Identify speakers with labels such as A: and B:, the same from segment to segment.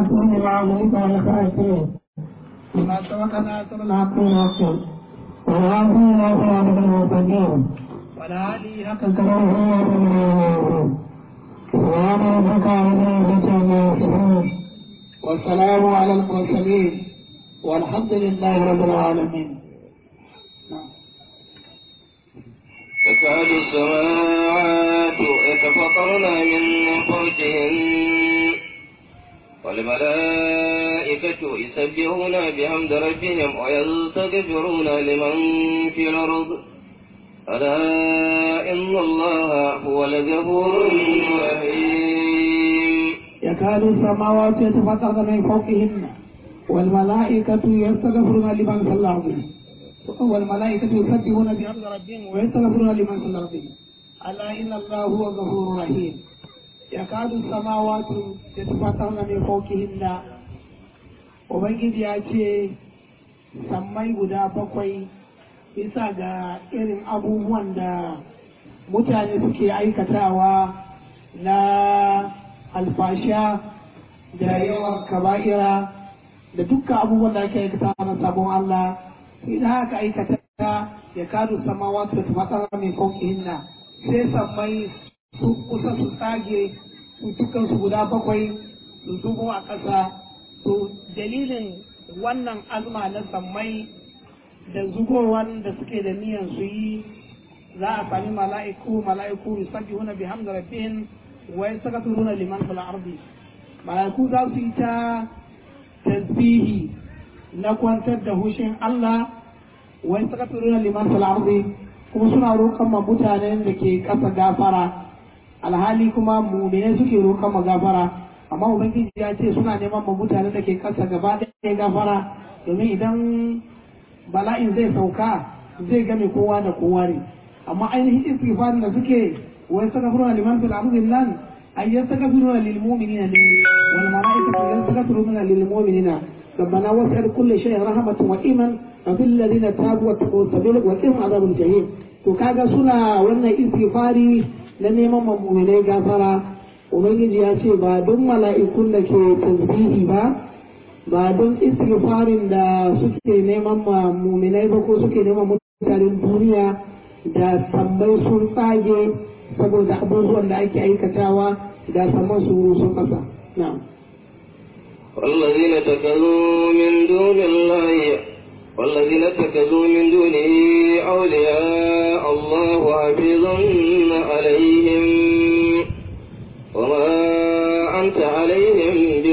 A: الخاتم العظيم والخاتم لما سبق ناصر الحق والحق والهادي الى صراط المستقيم والهادي حق كلامه سبحان ربك رب العزة عما يصفون والسلام على المرسلين والحمد لله رب العالمين
B: تكاد السماوات يتفطرن من فوقهن والملائكة يسبحون بحمد ربهم ويستغفرون لمن في الأرض ألا إن الله هو الغفور الرحيم
A: يكاد السماوات يتفطرن من فوقهن والملائكة يستغفرون لمن في الأرض والملائكة يسبحون بحمد ربهم ويستغفرون لمن في الأرض ألا إن الله هو غفور رحيم يكاد السماوات يتفطرن من فوقهن Ubangiji ya ce, sammai guda bakwai bisa ga irin abubuwan da mutane suke aikatawa na alfasha da yawan kaba'ira da dukkan abubuwan da ake aikata na sabon Allah idan aka aikata ya kadu samawa da tumatsara mai hinna sai sammai su kusa su tsage su dukkan su guda bakwai su zubo a ƙasa to dalilin wannan azma na sammai da zubowan da suke da niyan su yi za a sami mala'iku mala'iku yusabbihuna bihamdi rabbihim wa yastaghfiruna liman fil ardi mala'iku za su yi ta tasbihi na kwantar da hushin Allah wa yastaghfiruna liman fil ardi kuma suna roƙon ma mutanen da ke ƙasa gafara alhali kuma mu'mine suke roƙon ma gafara amma ubangiji ya ce suna neman ma mutanen da ke ƙasa gaba ɗaya gafara domin idan bala'in zai sauka zai game kowa da kowa ne amma ainihin istighfarin da suke wa yastaghfiruna liman fil ardi nan ay yastaghfiruna lil mu'minina wal malaikatu yastaghfiruna lil mu'minina ربنا وسع كل شيء رحمة وإيما ففي الذين تابوا واتقوا السبيل وقهم عذاب الجحيم to kaga suna wannan istighfari na neman mu'minai gafara ubangiji ya ce ba don mala'ikun da ke tasbihi ba ba don istighfarin da suke neman mu'minai ba ko suke neman mutanen duniya da sammai sun tsage saboda abubuwan da ake aikatawa da samman su sun kasa na'am
B: والذين اتخذوا من دون الله والذين اتخذوا من دونه أولياء الله حفيظ عليهم وما أنت عليهم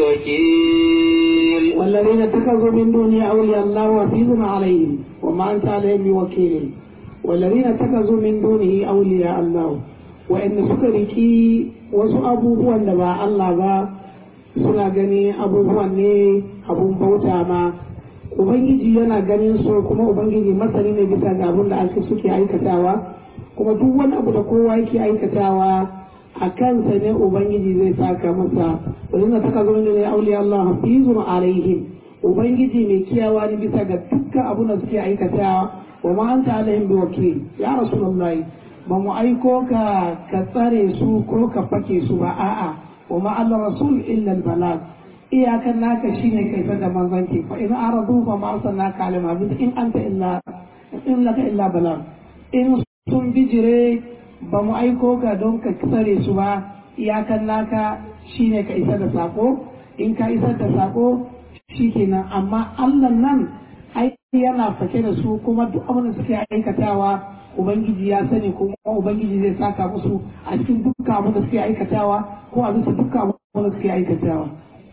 B: بوكيل
A: والذين اتخذوا من دونه أولياء الله حفيظ عليهم وما أنت عليهم بوكيل والذين اتخذوا من دونه أولياء الله وإن سكركي وسأبوه أن الله با suna gani abubuwan ne abun bauta ma ubangiji yana ganin su kuma ubangiji masani ne bisa ga abin da ake suke aikatawa kuma duk wani abu da kowa yake aikatawa a kansa ne ubangiji zai saka masa wani na taka zama ne auliya Allah hafizun alaihim ubangiji mai kiyawa ne bisa ga dukkan abin da suke aikatawa wa ma anta alaihim biwakil ya rasulullahi ba mu aiko ka ka tsare su ko ka fake su ba a'a وما على الرسول إلا البلاغ إياك ناك شيني كيف منزنك فإن أعرضوا فما أرسلناك عليهم عبد إن أنت إلا إن لك إلا بلاغ إن sun bijire ba mu aiko ka don ka tsare su ba iyakan naka shine ka isa da sako in ka isar da sako shikenan amma Allah nan ai yana fake da su kuma duk abin da suke aikatawa ubangiji ya sani kuma ubangiji zai saka musu a cikin dukkan abin da suke aikatawa ko a bisa dukkan abin da suke aikatawa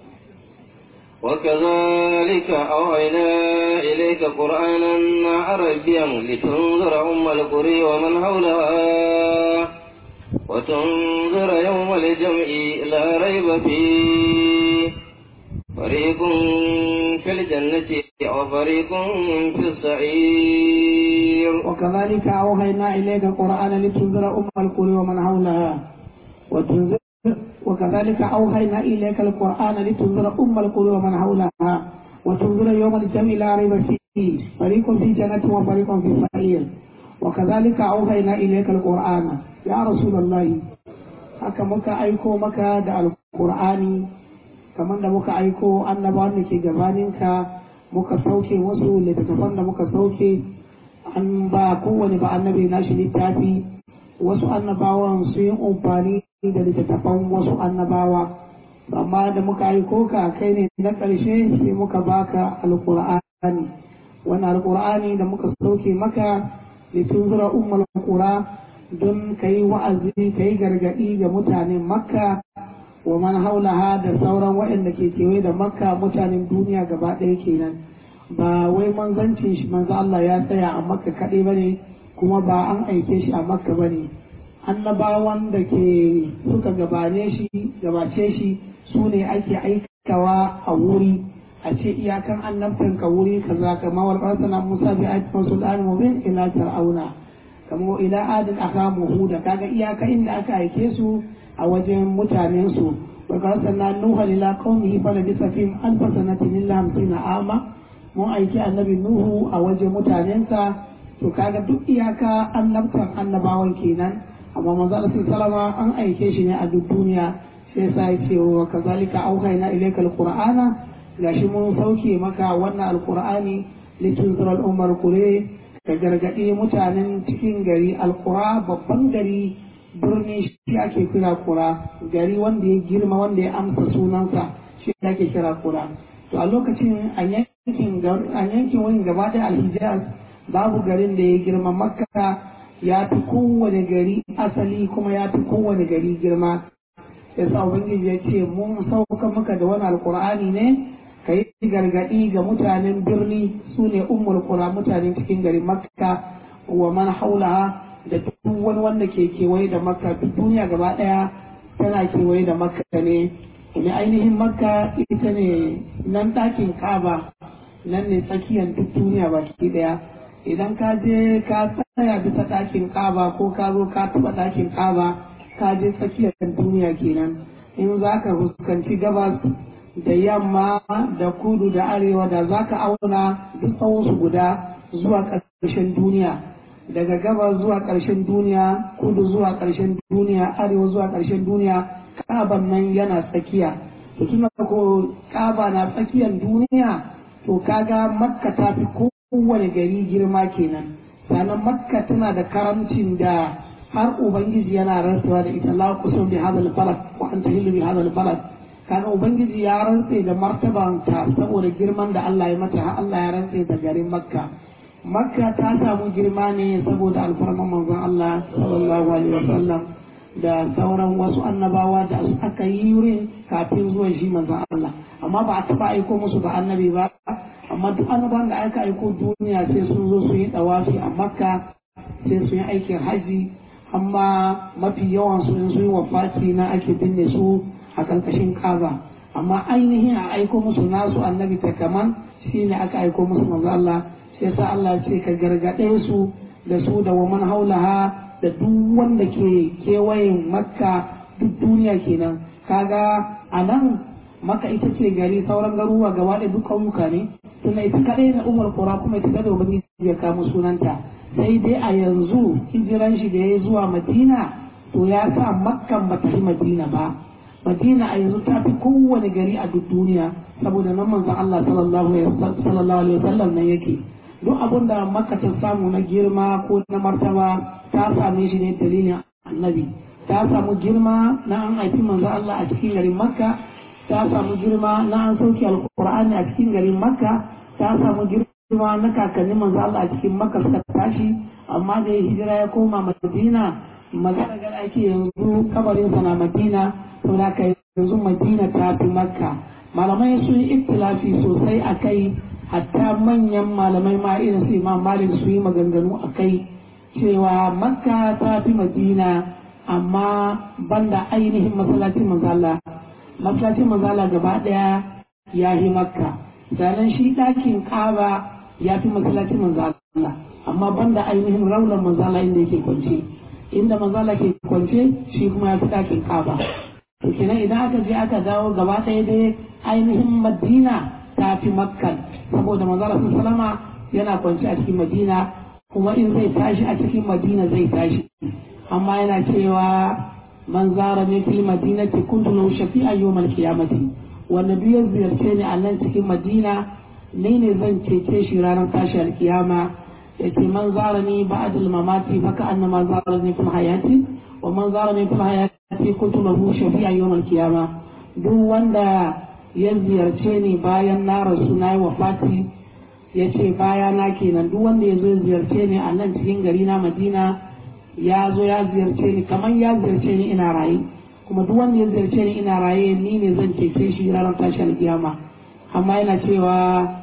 B: وكذلك أوحينا إليك قرآنا عربيا لتنذر أم القرى ومن حولها وتنذر يوم الجمع لا ريب فيه فريق في الجنة وفريق في السعير
A: وكذلك أوحينا إليك قرآنا لتنذر أم القرى ومن حولها وتنذر وكذلك أوحينا إليك القرآن لتنذر أم القرى ومن حولها وتنذر يوم الجمع لا ريب فيه فريق في جنة وفريق في السعير وكذلك أوحينا إليك القرآن يا رسول الله haka muka aiko maka da alkur'ani kamar da muka aiko annabawan da ke gabaninka muka sauke wasu littattafan da muka sauke an ba kowane ba annabi nashi littafi wasu annabawan su yi amfani da littattafan wasu annabawa amma da muka aiko ka kai ne na ƙarshe sai muka baka alƙur'ani wannan alƙur'ani da muka sauke maka litunzura ummul qura don kai wa'azi kai gargadi ga mutanen makka wa man haulaha da sauran waɗanda ke kewaye da makka mutanen duniya gaba ɗaya kenan ba wai manzancin shi manzo Allah ya tsaya a makka kaɗai ba ne kuma ba an aike shi a makka ba ne annabawan da ke suka gabane shi gabace shi su ne ake aikawa a wuri a ce iyakan annabtan ka wuri kaza kama wal qarsana musa bi ayatin sultan mubin ila fir'auna kama ila adin akamu huda kaga iyaka inda aka aike su a wajen mutanen su wa qarsana nuha ila qaumihi fa labisa fihim alf sanatin illa hamsina ama mun aiki annabi nuhu a wajen mutanensa to kaga duk iyaka annabtan annabawan kenan amma manzo Allah sallama an aike shi ne a duk duniya sai sa ya ce wa kazalika auhayna ilayka alqur'ana gashi mun sauke maka wannan alqur'ani litunzira al-ummar kure ka gargadi mutanen cikin gari alqura babban gari birni shi ake kira kura gari wanda ya girma wanda ya amsa sunansa shi ake kira kura to a lokacin a yankin a yankin wani gaba da alhijaz babu garin da ya girma makka ya fi kowane gari asali kuma ya fi kowane gari girma ya sa ubangiji ya ce mun sauka maka da wani alkur'ani ne ka yi gargaɗi ga mutanen birni su ne ummul qura mutanen cikin garin makka wa man haulaha da duk wani wanda ke kewaye da makka duk duniya gaba ɗaya tana kewaye da makka ne kuma ainihin makka ita ne nan ɗakin kaba nan ne tsakiyar duk duniya baki ɗaya idan ka je ka tsaya bisa ɗakin kaba ko ka zo ka taɓa ɗakin kaba ka je tsakiyar duniya kenan in za ka fuskanci gabas da yamma da kudu da arewa da za ka auna duk tsawonsu guda zuwa ƙarshen duniya daga gabas zuwa ƙarshen duniya kudu zuwa ƙarshen duniya arewa zuwa ƙarshen duniya kaban nan yana tsakiya to tuna ko kaba na tsakiyar duniya to kaga makka ta fi kowane gari girma kenan sannan makka tana da karamcin da har ubangiji yana rantsuwa da ita la kusum bi hadal balad wa anta hillu bi hadal balad kaga ubangiji ya rantse da martaban ta saboda girman da Allah ya mata har Allah ya rantse da garin makka makka ta samu girma ne saboda alfarman manzon Allah sallallahu alaihi wasallam da sauran wasu annabawa da aka yi wurin kafin zuwan shi manzon Allah amma ba a taba aiko musu da annabi ba amma duk annabawan da aka aiko duniya sai sun zo su yi dawafi a makka sai su yi aikin haji amma mafi yawan su in su yi wafati na ake binne su a karkashin kaba amma ainihin a aiko musu nasu annabi ta kaman shine aka aiko musu manzo Allah sai sa Allah ce ka gargaɗe su da su da waman haulaha da duk wanda ke kewayen makka duk duniya kenan kaga a nan maka ita ce gari sauran garuruwa gaba da duk ƙauyuka ne tunda ita kaɗai na umar kura kuma ita da ubangiji ya kama sunanta sai dai a yanzu hijiran shi da ya zuwa madina to ya sa makkan ba ta fi madina ba madina a yanzu ta fi kowane gari a duk duniya saboda nan manzon Allah sallallahu alaihi wasallam nan yake duk abin da makka ta samu na girma ko na martaba ta same shi ne dalilin annabi ta samu girma na an haifi manzo Allah a cikin garin makka ta samu girma na an sauke alqur'ani a cikin garin makka ta samu girma na kakannin manzo Allah a cikin makka suka tashi amma da hijira ya koma madina magana ga ake yanzu kabarin sa na madina saboda ka yanzu madina ta fi makka malamai sun yi iktilafi sosai a kai hatta manyan malamai ma irin su imam malik su yi maganganu a kai cewa makka ta fi madina amma banda ainihin masallacin manzala masallacin manzala gaba daya ya yi makka sannan shi ɗakin kaba ya fi masallacin manzala amma banda ainihin raunar manzala inda yake kwance inda manzala ke kwance shi kuma ya fi ɗakin kaba to kenan idan aka je aka dawo gaba ɗaya dai ainihin madina ta fi makka saboda manzala sun salama yana kwance a cikin madina kuma in zai tashi a cikin madina zai tashi amma yana cewa man zara ne fil madinati kuntu lahu shafi'a yawmal qiyamati wanda duk ya ziyarce ni a nan cikin madina ni ne zan cece shi ranar tashi alkiyama ya ce man zara ni ba'ad al-mamati fa ka annama zara ni fil hayati wa man zara ni fil hayati kuntu lahu shafi'a yawm al-qiyama duk wanda ya ziyarce ni bayan na rasu na yi wafati ya ce baya na kenan duk wanda ya zo ziyarce ni a nan cikin gari na madina ya zo ya ziyarce ni kamar ya ziyarce ni ina raye kuma duk wanda ya ziyarce ni ina raye ni ne zan cece shi ranar tashin kiyama amma yana cewa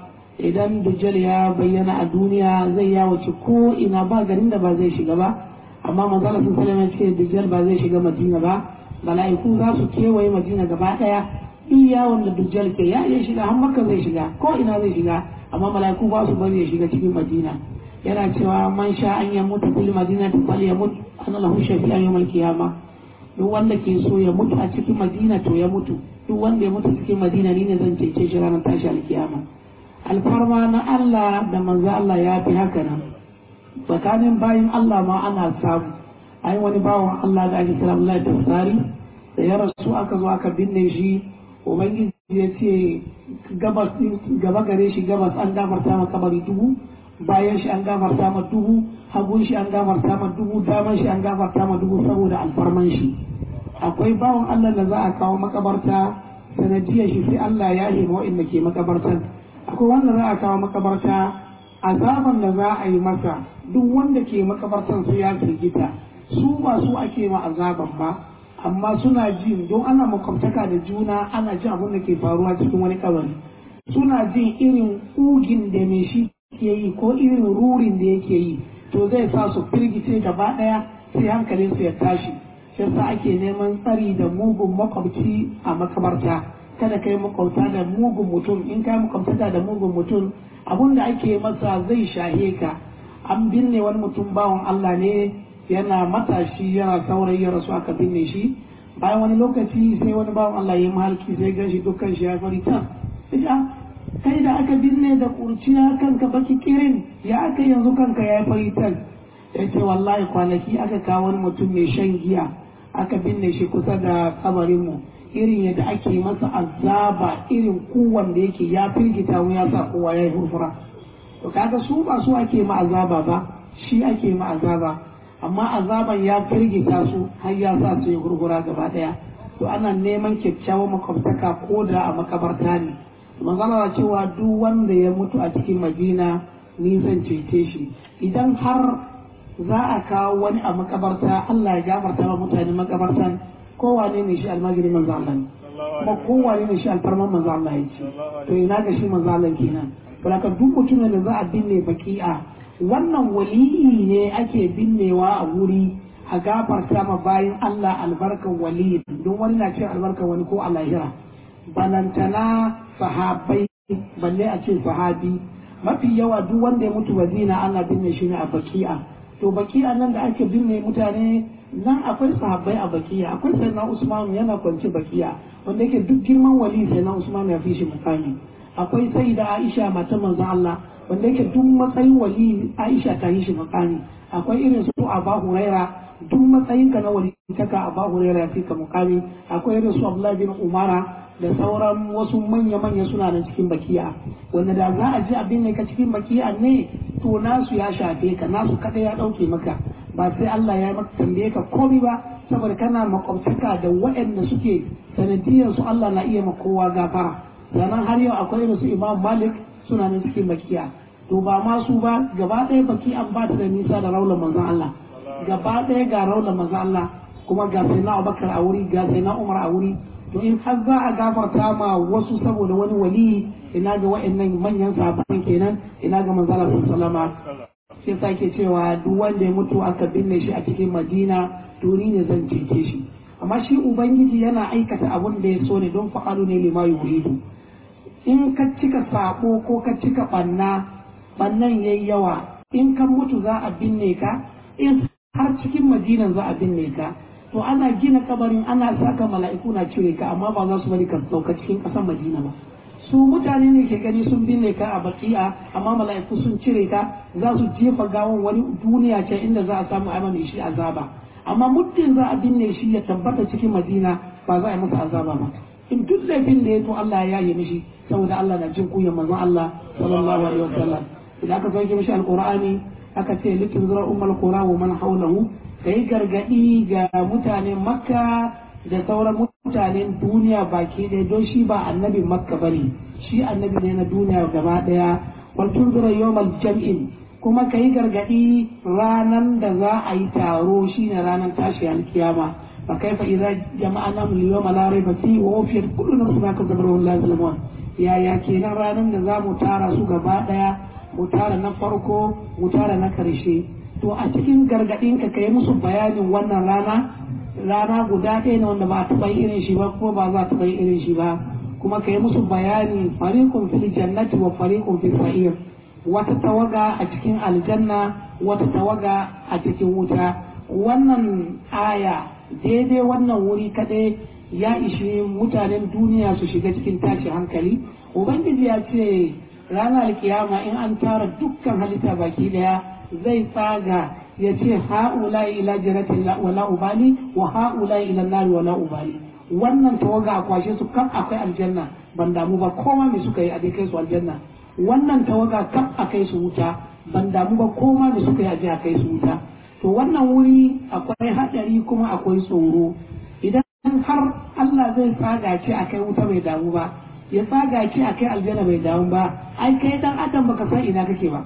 A: idan dujjal ya bayyana a duniya zai yawace ko ina ba garin da ba zai shiga ba amma manzala sun salama ce dujjal ba zai shiga madina ba mala'iku za su kewaye madina gaba daya iya wanda dujjal ke ya iya shiga har makka zai shiga ko ina zai shiga amma mala'iku ba su bari ya shiga cikin madina yana cewa man sha an ya mutu fil madina ta fal ya mutu ana lahu shafi'an yawmal qiyama duk wanda ke so ya mutu a cikin madina to ya mutu duk wanda ya mutu cikin madina ni ne zan cece shi ranar tashi alkiyama alfarma na Allah da manzo Allah ya fi haka nan tsakanin bayin Allah ma ana samu ai wani bawan Allah da ake kira Allah tafsari da ya rasu aka zo aka binne shi ubangiji ya ce gabas gaba gare shi gabas an gafarta ma kabari dubu bayan shi an gafarta ma dubu hagun shi an gafarta ma dubu daman shi an gafarta ma dubu saboda alfarman shi akwai bawan Allah da za a kawo makabarta sanadiyar shi sai Allah ya hima wa'inda ke makabartan akwai wanda za a kawo makabarta azaban da za a yi masa duk wanda ke makabartan su ya firgita su ba su ake ma azaban ba amma suna jin don ana makwabtaka da juna ana jin abin da ke faruwa cikin wani kabari suna jin irin ugin da mai shi ke yi ko irin rurin da yake yi to zai sa su firgice gaba daya sai hankalin su ya tashi shi yasa ake neman tsari da mugun makwabci a makabarta kada kai makwabta da mugun mutum in kai makwabtaka da mugun mutum abun da ake masa zai shahe ka an binne wani mutum bawan Allah ne yana matashi yana saurayi ya rasu aka binne shi bayan wani lokaci sai wani bawan Allah ya yi mahalki sai gan shi dukkan shi ya fari ta kai da aka binne da kurciya kanka baki kirin ya aka yanzu kanka ya fari ta ya ce wallahi kwanaki aka kawo wani mutum mai shan giya aka binne shi kusa da kabarinmu irin yadda ake masa azaba irin kowan da yake ya firgita mu ya sa kowa ya yi hurfura to kaga su ba su ake ma azaba ba shi ake ma azaba amma azaban ya firgita su har ya sa su yi hurhura gaba daya to ana neman kyakkyawan makwabtaka ko da a makabarta ne magana cewa duk wanda ya mutu a cikin madina ni zan cece shi idan har za a kawo wani a makabarta Allah ya gafarta wa mutane makabartan kowane ne shi almajiri manzo Allah ne kuma kowane ne shi alfarman manzo Allah ya ce to ina ga shi manzo Allah kenan saboda duk mutumin da za a binne baki'a wannan waliyi ne ake binnewa a wuri a gafarta ma bayan Allah albarkan waliyi don wani na cin albarkan wani ko a lahira balantana sahabai balle a ce sahabi mafi yawa duk wanda ya mutu madina ana binne shi ne a baki'a to baki'a nan da ake binne mutane nan akwai sahabbai a bakiya akwai sayyidina usman yana kwance bakiya wanda yake duk girman wali sayyidina usman ya fi shi mukami akwai sayyida aisha mata manzo Allah wanda yake duk matsayin wali aisha ta yi shi mukami akwai irin su aba huraira duk matsayin ka na wali kaka aba huraira ya fi ka mukami akwai irin su abdullahi bin umara da sauran wasu manya-manya suna nan cikin bakiya wanda da za a ji abin ne ka cikin bakiya ne to nasu ya shafe ka nasu kada ya dauke maka ba sai Allah ya maka tambaye ka komai ba saboda kana makwabtaka da waɗanda suke sanadiyar su Allah na iya kowa gafara sannan har yau akwai irin su Imam Malik suna nan cikin bakiya to ba ma su ba gaba ɗaya baki an ba ta da nisa da raular manzon Allah gaba ɗaya ga raular manzon Allah kuma ga sai na Abubakar a wuri ga sai na Umar a wuri to in har za a gafarta ma wasu saboda wani wali ina ga waɗannan manyan sahabban kenan ina ga manzon Allah sallallahu alaihi sai sake cewa duk wanda ya mutu aka binne shi a cikin madina to ni ne zan cece shi amma shi ubangiji yana aikata abun da ya so ne don fa'alu ne lima yuridu in ka cika sabo ko ka cika banna bannan yayi yawa in ka mutu za a binne ka in har cikin madinan za a binne ka to ana gina kabarin ana saka mala'iku na cire ka amma ba za su bari ka sauka cikin ƙasar madina ba su mutane ne ke gani sun binne ka a baki'a amma mala'iku sun cire ka za su jefa gawon wani duniya ce inda za a samu a mai shi azaba amma muddin za a binne shi ya tabbata cikin madina ba za a yi masa azaba ba in duk laifin da ya to Allah ya yi mishi saboda Allah na jin kuyan manzon Allah sallallahu alaihi wasallam idan aka sauke mishi alqur'ani aka ce litin zura ummul qura wa man hawlahu kai gargadi ga mutanen makka da sauran mutanen duniya baki ɗaya don shi ba annabin makka bane shi annabi ne na duniya gaba ɗaya wal tunzura yawmal jam'in kuma kai gargadi ranan da za a yi taro shine ranan tashi alkiyama fa kaifa idza jama'ana min yawma la rayba fi wa wafiyat kullu nafsin ma kasabat wa la yuzlamun ya ya kenan ranan da za mu tara su gaba ɗaya mu tara na farko mu tara na karshe to a cikin gargadin ka kai musu bayanin wannan rana rana guda ɗaya ne wanda ba a taɓa irin shi ba ko ba za a taɓa irin shi ba kuma ka yi musu bayani fariqun fil jannati wa fariqun fil sa'ir wata tawaga a cikin aljanna wata tawaga a cikin wuta wannan aya daidai wannan wuri kaɗai ya ishi mutanen duniya su shiga cikin tashi hankali ubangiji ya ce ranar kiyama in an tara dukkan halitta baki daya zai tsaga ya ce ha'ula ila jiratin wala ubali wa ha'ula ila nari wala ubali wannan tawaga a kwashe su kan akwai aljanna ban damu ba koma me suka yi a kai su aljanna wannan tawaga kan a kai su wuta ban damu ba koma me suka yi a je a kai su wuta to wannan wuri akwai hadari kuma akwai tsoro idan har Allah zai tsaga ce a kai wuta bai damu ba ya tsaga ce a kai aljanna bai damu ba ai kai dan adam baka san ina kake ba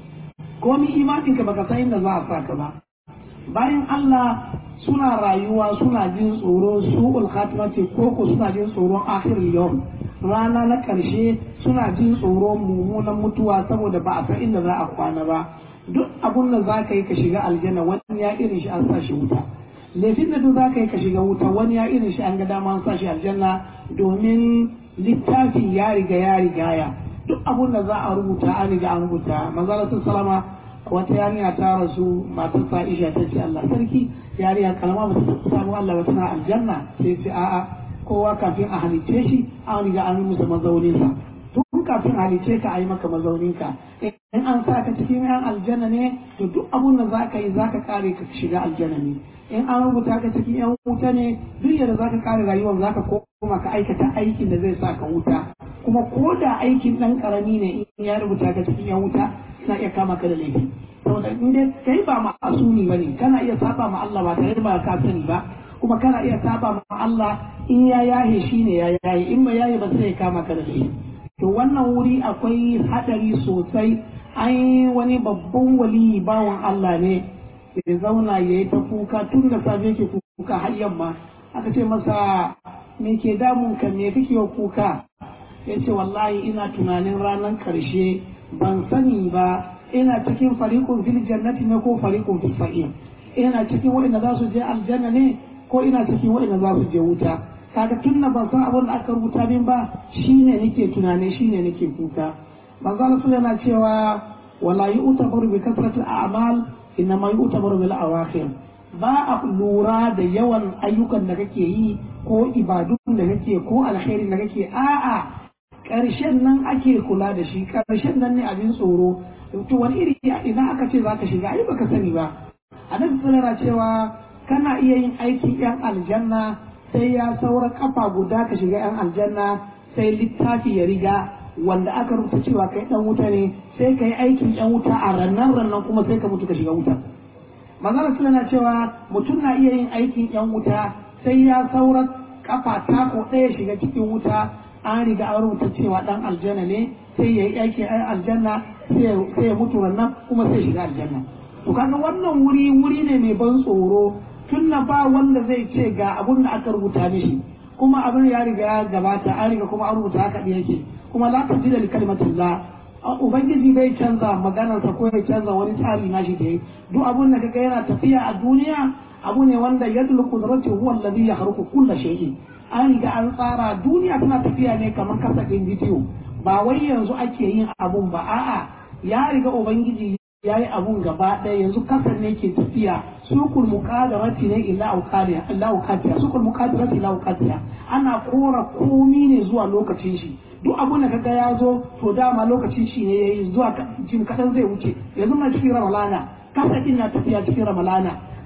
A: komi imaninka baka san inda za a saka ba bayan Allah suna rayuwa suna jin tsoro su khatimati ko ko suna jin tsoron akhirul yawm rana na karshe suna jin tsoron mummunan mutuwa saboda ba a san inda za a kwana ba duk abun da za ka yi ka shiga aljanna wani ya irin shi an sa shi wuta laifin da duk za ka yi ka shiga wuta wani ya irin shi an ga dama an sa shi aljanna domin littafi ya riga ya rigaya duk abun da za a rubuta an riga an rubuta manzala salama wata yarinya ta rasu matar Aisha ta ce Allah sarki yarinya kalma ba ta samu Allah ba tana aljanna sai ce a'a kowa kafin a halice shi an riga an musu mazaunin sa tun kafin a halice ka a yi maka mazaunin ka in an sa ka cikin yan aljanna ne to duk abun da za ka yi za ka kare ka shiga aljanna ne in an rubuta ka cikin yan wuta ne duk yadda za ka kare rayuwar za ka koma ka aikata aikin da zai sa ka wuta kuma ko da aikin ɗan ƙarami ne in ya rubuta ka cikin yan wuta na iya kama ka da laifi saboda in dai kai ba ma'asumi bane kana iya saba ma Allah ba tare da ba ka sani ba kuma kana iya saba ma Allah in ya yahe shi ne ya yahe in ba yahe ba sai ya kama ka da laifi to wannan wuri akwai hadari sosai ai wani babban wali bawan Allah ne ya zauna ya yi ta kuka tun da safe ke kuka har yamma aka ce masa me ke damun ka me kake kuka ya ce wallahi ina tunanin ranar karshe ban sani ba ina cikin fariqun fil jannati ne ko fariqun fil sa'ir ina cikin wa'inda za su je aljanna ne ko ina cikin wa'inda za su je wuta kaga tun na ban san abin da aka rubuta min ba shine nake tunani shine nake kuka manzo Allah yana cewa wala yu'tabaru bi kasratil a'mal inma yu'tabaru bil awakhir ba a lura da yawan ayyukan da kake yi ko ibadun da kake ko alkhairin da kake a'a ƙarshen nan ake kula da shi ƙarshen nan ne abin tsoro to wani iri idan aka ce za ka shiga ai baka sani ba annabi sallallahu cewa kana iya yin aikin yan aljanna sai ya saura kafa guda ka shiga yan aljanna sai littafi ya riga wanda aka rubuta cewa kai dan wuta ne sai ka yi aikin yan wuta a rannan rannan kuma sai ka mutu ka shiga wuta manzon sallallahu cewa mutum na iya yin aikin yan wuta sai ya saura kafa tako ɗaya shiga cikin wuta an riga an rubuta cewa dan aljanna ne sai ya yi aikin ɗan aljanna sai ya mutu wannan kuma sai shiga aljanna to kaga wannan wuri wuri ne mai ban tsoro tun na ba wanda zai ce ga abun da aka rubuta mishi kuma abin ya riga ya gabata an riga kuma an rubuta haka ɗin yake kuma la tabdila li kalimatillah ubangiji bai canza maganarsa ko ya canza wani tsari nashi da yi duk abun da kaga yana tafiya a duniya abu ne wanda yadul qudrati huwa alladhi yakhluqu kulla shay'in an riga an tsara duniya tana tafiya ne kamar kasafin bidiyo ba wai yanzu ake yin abun ba a'a ya riga ubangiji ya yi abun gaba ɗaya yanzu kasar ne ke tafiya sukul muqadarati ne illa auqaliya illa auqatiya sukul muqadarati illa auqatiya ana kora komi ne zuwa lokacin shi duk abun da kaga ya zo to dama lokacin shi ne yayi zuwa jim kadan zai wuce yanzu na cikin ramalana kasar din na tafiya cikin ramalana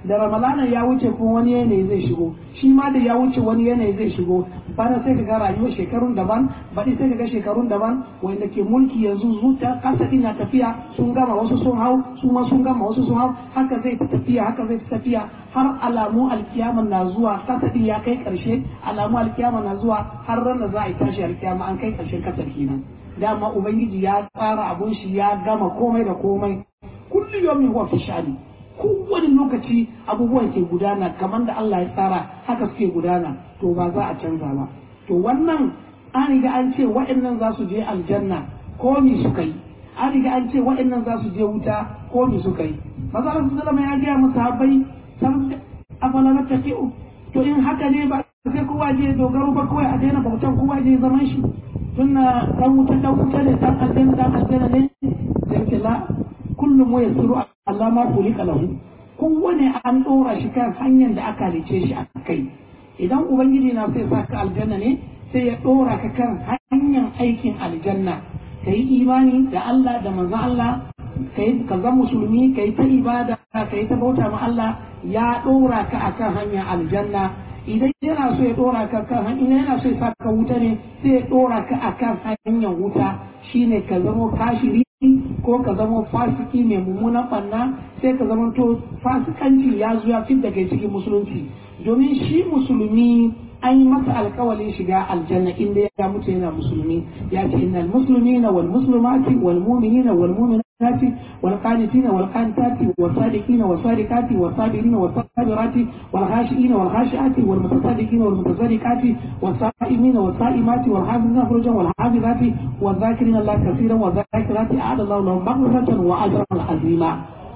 A: da ramalana ya wuce kuma wani yanayi zai shigo shi ma da ya wuce wani yanayi zai shigo bana sai ka ga rayuwar shekarun daban baɗi sai ka ga shekarun daban wanda ke mulki yanzu zuta kasa na tafiya sun gama wasu sun hau su ma sun gama wasu sun hau haka zai ta tafiya haka zai ta tafiya har alamu alkiyama na zuwa kasa ya kai karshe alamu alkiyama na zuwa har ran da za a yi tashi alkiyama an kai karshen kasar kenan dama ubangiji ya tsara abun shi ya gama komai da komai kullu yawmin huwa fi sha'ani kowane lokaci abubuwan ke gudana kamar da Allah ya tsara haka suke gudana to ba za a canza ba to wannan an riga an ce waɗannan za su je aljanna ko mi suka yi an riga an ce waɗannan za su je wuta ko mi suka yi maza Allah sallama ya gaya musu habbai san afala tafi'u to in haka ne ba sai kowa je dogaro ba kawai a daina bautan kowa je zaman shi tunna dan wuta dan wuta ne dan aljanna dan aljanna ne sai la kullum ya suru Allah ma kulika lahu kowane an ɗora shi kan hanyar da aka halice shi a kai idan ubangiji na sai sa ka aljanna ne sai ya ɗora ka kan hanyar aikin aljanna ka yi imani da Allah da manzon Allah ka yi ka zama musulmi ka yi ta ibada ka yi ta bauta ma Allah ya ɗora ka akan hanyar aljanna idan yana so ya ɗora ka kan hanyar yana so ya sa ka wuta ne sai ya ɗora ka akan hanyar wuta shine ka zama kashiri ko ka zama fasiki mai mummunan ɓanna sai ka zama to fasikanci ya zo ya fi daga cikin musulunci domin shi musulmi an yi masa alkawalin shiga aljanna inda ya mutu yana musulmi ya ce innal muslimina wal muslimati wal mu'minina wal mu'minati wal qanitina wal qanitati was sadiqina was sadiqati was sabirina was sabirati wal khashiina wal khashiati wal mutasaddiqina wal mutasaddiqati was sa'imina was sa'imati wal hafizina furujan wal hafizati wal dhakirina Allah kaseeran wal dhakirati a'adda Allah lahum maghfiratan wa ajran azima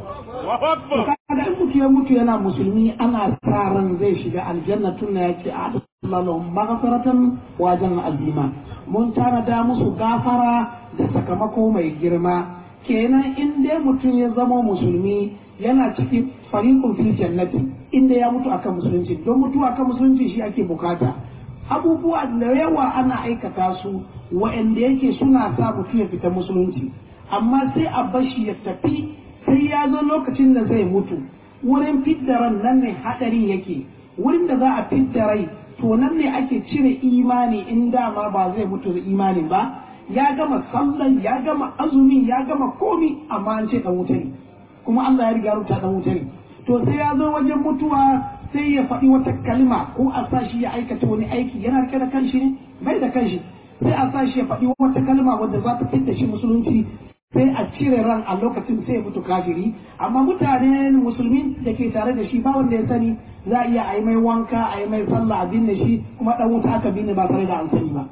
A: kaga in mutu ya mutu yana musulmi ana sa ran zai shiga aljanna tun ya ce a'adda Allah lahum maghfiratan wa ajran azima mun tanada musu gafara da sakamako mai girma kenan in dai mutum ya zama musulmi yana cikin fariqun fil jannati inda ya mutu akan musulunci don mutu akan musulunci shi ake bukata abubuwa da yawa ana aikata su wa'anda yake suna sa mutum ya fita musulunci amma sai a bashi ya tafi sai ya zo lokacin da zai mutu wurin fidda ran nan ne hadarin yake wurin da za a fidda rai to nan ne ake cire imani in dama ba zai mutu da imani ba ya gama sallan ya gama azumi ya gama komi amma an ce dan wuta ne kuma Allah ya riga rubuta dan wuta ne to sai ya zo wajen mutuwa sai ya faɗi wata kalma ko a sa shi ya aikata wani aiki yana rike da kanshi ne bai da kanshi sai a sa shi ya faɗi wata kalma wadda za ta fitta shi musulunci sai a cire ran a lokacin sai ya mutu kafiri amma mutane musulmi da ke tare da shi ba wanda ya sani za a iya a yi mai wanka a yi mai sallah a binne shi kuma dan wuta aka binne ba tare da an sani ba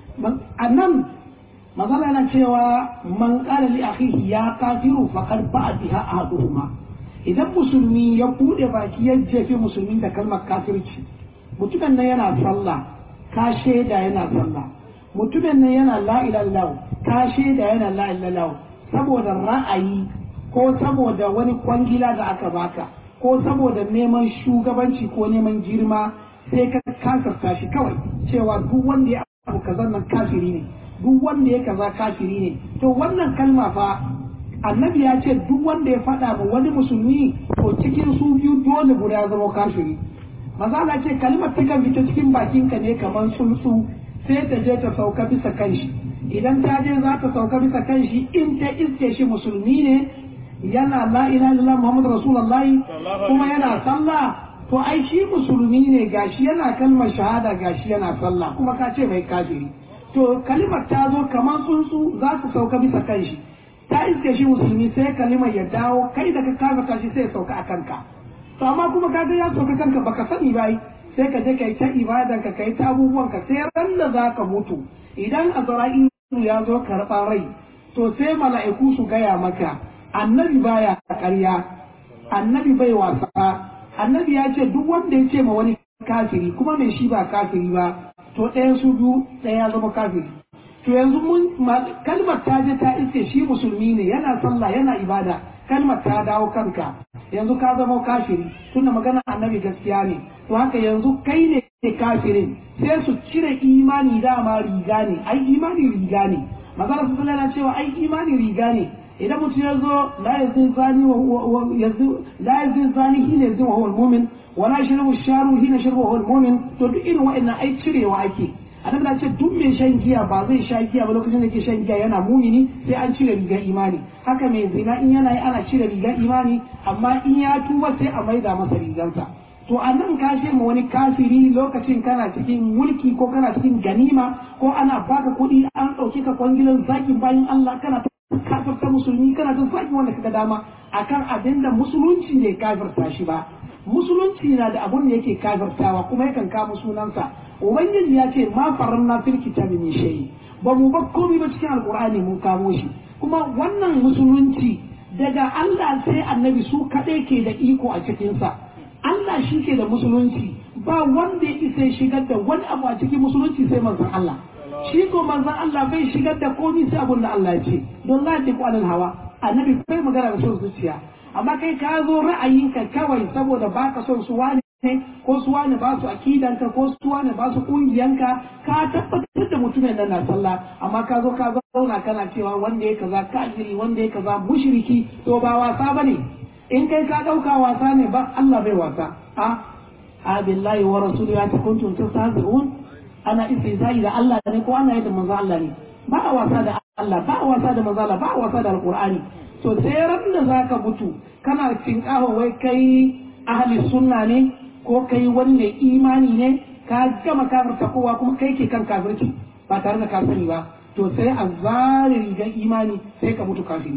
A: a nan magana yana cewa man qala li akhihi ya kafiru faqad ba'a biha ahaduhuma idan musulmi ya bude baki ya jefe musulmi da kalmar kafirci mutumin nan yana sallah ka shaida yana sallah mutumin nan yana la ilaha ka shaida yana la ilaha saboda ra'ayi ko saboda wani kwangila da aka baka ko saboda neman shugabanci ko neman girma sai ka kasarta shi kawai cewa duk wanda ya abu kaza nan kafiri ne duk wanda ya kaza kafiri ne to wannan kalma fa annabi ya ce duk wanda ya faɗa ma wani musulmi to cikin su biyu dole guda ya zama kafiri maza na ce kalmar ta kan fita cikin bakinka ne kamar tsuntsu sai ta je ta sauka bisa kanshi idan ta je za ta sauka bisa kanshi in ta iske shi musulmi ne yana la ilaha illallah muhammadu rasulullahi kuma yana sallah to ai shi musulmi ne gashi yana kalmar shahada gashi yana sallah kuma ka ce mai kafiri to kalimar ta zo kamar tsuntsu za ta sauka bisa kanshi ta iske shi musulmi sai kalimar ya dawo kai da ka kafa shi sai ya sauka a kanka to amma kuma kaga ya sauka kanka baka sani ba sai ka je kai ta ibadan ka kai ta abubuwan ka sai ran da zaka mutu idan azra'ilu ya zo karɓar rai to sai mala'iku su gaya maka annabi baya ƙarya annabi bai wasa annabi ya ce duk wanda ya ce ma wani kafiri kuma mai shi ba kafiri ba to ɗaya su biyu ɗaya zama kafiri to yanzu mun kalmar ta je ta iske shi musulmi ne yana sallah yana ibada kalmar ta dawo kanka yanzu ka zama kafiri tunda magana annabi gaskiya ne to haka yanzu kai ne kafirin sai su cire imani dama riga ne ai imani riga ne magana su na cewa ai imani riga ne idan mutum ya zo la yazin zani wa la yazin zani hina yazin wa huwa mu'min wa la yashrabu sharu hina yashrabu wa huwa mu'min to duk irin wa'annan ai cirewa ake annabi ya ce duk mai shan giya ba zai sha giya ba lokacin da ke shan giya yana mumini sai an cire rigar imani haka mai zina in yana yi ana cire rigar imani amma in ya tuba sai a maida masa rigarsa to a nan ka ce ma wani kafiri lokacin kana cikin mulki ko kana cikin ganima ko ana baka kuɗi an ɗauki ka kwangilan zakin bayan Allah kana kafirta musulmi kana ta zaki wanda kaga dama akan abin da musulunci ne kafirta shi ba musulunci na da abun da yake kafirtawa kuma yakan kama sunansa ubangiji ya ce ma faranna fil kitabi min shay ba mu ba komai ba cikin alqur'ani mun kamo shi kuma wannan musulunci daga Allah sai annabi su kadai ke da iko a cikin sa Allah shi ke da musulunci ba wanda ya isa shigar da wani abu a cikin musulunci sai manzon Allah shi ko manzon Allah bai shigar da komai sai abun da Allah ya ce don la ta kwanan hawa annabi bai magana da son zuciya amma kai ka zo ra'ayinka kawai saboda baka son su wani ko su wani ba su akidanka ko su wani ba su kungiyanka ka tabbatar da mutumin nan na sallah amma ka zo ka zauna kana cewa wanda ya kaza kafiri wanda ya kaza mushriki to ba wasa bane in kai ka dauka wasa ne ba Allah bai wasa a a billahi wa rasuluhu ya kuntum tastahzi'un ana istihza'i da Allah ne ko ana yadda manzo Allah ne ba a wasa da Allah ba a wasa da manzo Allah ba a wasa da alqur'ani to sai ran da zaka mutu kana tinkaho wai kai ahli sunna ne ko kai wanne imani ne ka gama kafirta kowa kuma kai ke kan kafirci ba tare da ka sani ba to sai a zare rigar imani sai ka mutu kafiri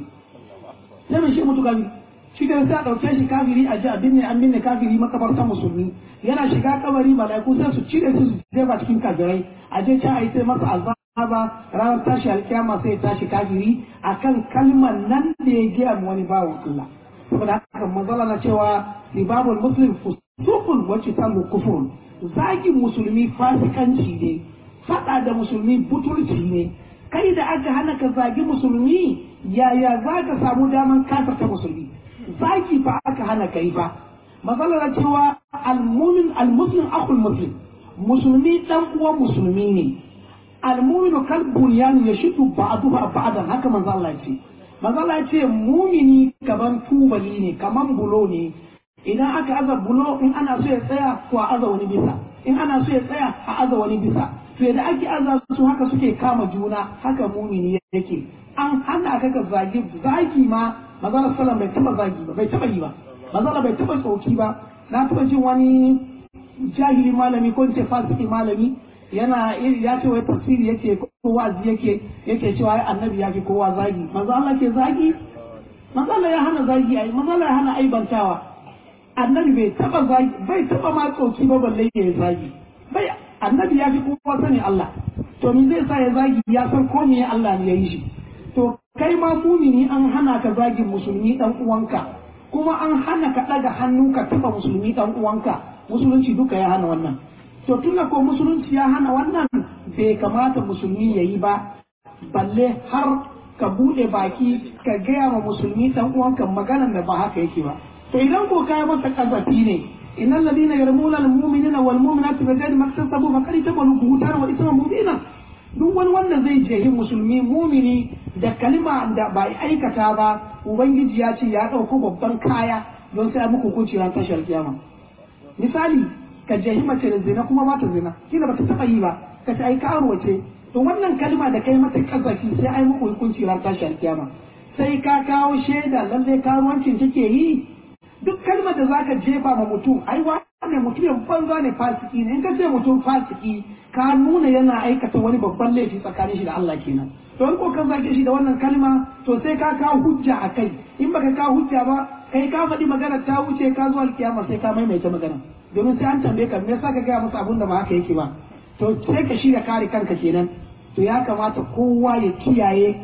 A: sai mai shi mutu kafiri shi da sai a ɗauke shi kafiri a ji a binne an binne kafiri makabartan musulmi yana shiga kabari malaiku sai su cire su su jefa cikin kafirai a je can a yi sai masa azaba ranar tashi alkiyama sai ya tashi kafiri akan kalmar nan da ya gaya wani bawan Allah saboda haka manzala na cewa ribabul muslim fusuqun wa qitalu kufrun zagin musulmi fasikanci ne fada da musulmi butulci ne kai da aka hana ka zagi musulmi yaya za ka samu daman kafirta musulmi zagi fa aka hana kai fa manzala na cewa almumin almuslim akhul muslim musulmi dan uwan musulmi ne almuminu kal bunyan yashidu ba'dahu ba'dan haka manzo Allah ya ce Mazala ce mumini kaman tubali ne kaman bulo ne idan aka aza bulo in ana so ya tsaya ko a aza wani bisa in ana so ya tsaya a aza wani bisa to da ake aza su haka suke kama juna haka mumini yake an hana ka ka zagi zagi ma mazala sallam bai taba zagi ba bai taba yi ba mazala bai taba tsoki ba na taba jin wani jahili malami ko ce fasiki malami yana ya ce wai tafsiri yake ko wazi yake yake cewa ai annabi ya fi kowa zagi manzo Allah ke zagi manzo Allah ya hana zagi ai manzo Allah ya hana aibantawa annabi bai taba zagi bai taba ma tsoki ba balle ya zagi bai annabi ya fi kowa sani Allah to me zai sa ya zagi ya san ko me Allah ne ya yi shi to kai ma mumini an hana ka zagin musulmi dan uwanka kuma an hana ka daga hannu ka taba musulmi dan uwanka musulunci duka ya hana wannan to tunda ko musulunci ya hana wannan bai kamata musulmi ya yi ba balle har ka bude baki ka gaya wa musulmi dan uwanka maganar da ba haka yake ba to idan ko kai masa kazafi ne innal ladina yarmuna al mu'minina wal mu'minati bi ghairi maktasabu faqad tabalu buhtan wa isman mubina duk wani wanda zai jehi musulmi mumini da kalima da ba aikata ba ubangiji ya ce ya dauko babban kaya don sai muku hukunci ran tashar kiyama misali ka jehi mace da zina kuma ba ta zina kila bata taba yi ba ka ce ai karuwa ce to wannan kalma da kai mata kazafi sai ai muku hukunci ran tashi alkiyama sai ka kawo shaida lalle karuwancin take yi duk kalmar da zaka jefa ma mutum ai wannan mutumin banza ne fasiki ne in ka ce mutum fasiki ka nuna yana aikata wani babban laifi tsakanin shi da Allah kenan to in ko ka zage shi da wannan kalma to sai ka kawo hujja a kai in baka kawo hujja ba kai ka faɗi magana ta wuce ka zo alkiyama sai ka maimaita magana domin sai an tambaye ka me yasa ka gaya masa abun da ba haka yake ba to sai ka shirya kare kanka kenan to ya kamata kowa ya kiyaye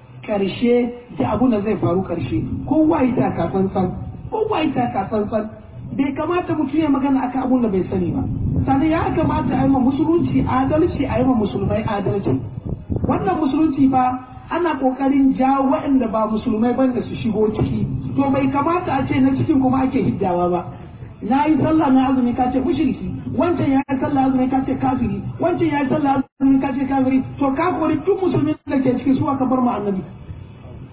A: karshe da abun da zai faru karshe kowa ya taka tsantsan kowa ya taka tsantsan bai kamata mutum ya magana akan abun da bai sani ba sannan ya kamata a yi ma musulunci adalci a yi ma musulmai adalci wannan musulunci fa ana kokarin jawo waɗanda ba musulmai ba da su shigo ciki to bai kamata a ce na cikin kuma ake hiddawa ba na yi sallah na azumi ka ce mushriki wancan ya yi sallah azumi ka ce kafiri wancan ya yi sallah azumi ka ce kafiri to ka kori duk musulmi da ke ciki su aka bar mu annabi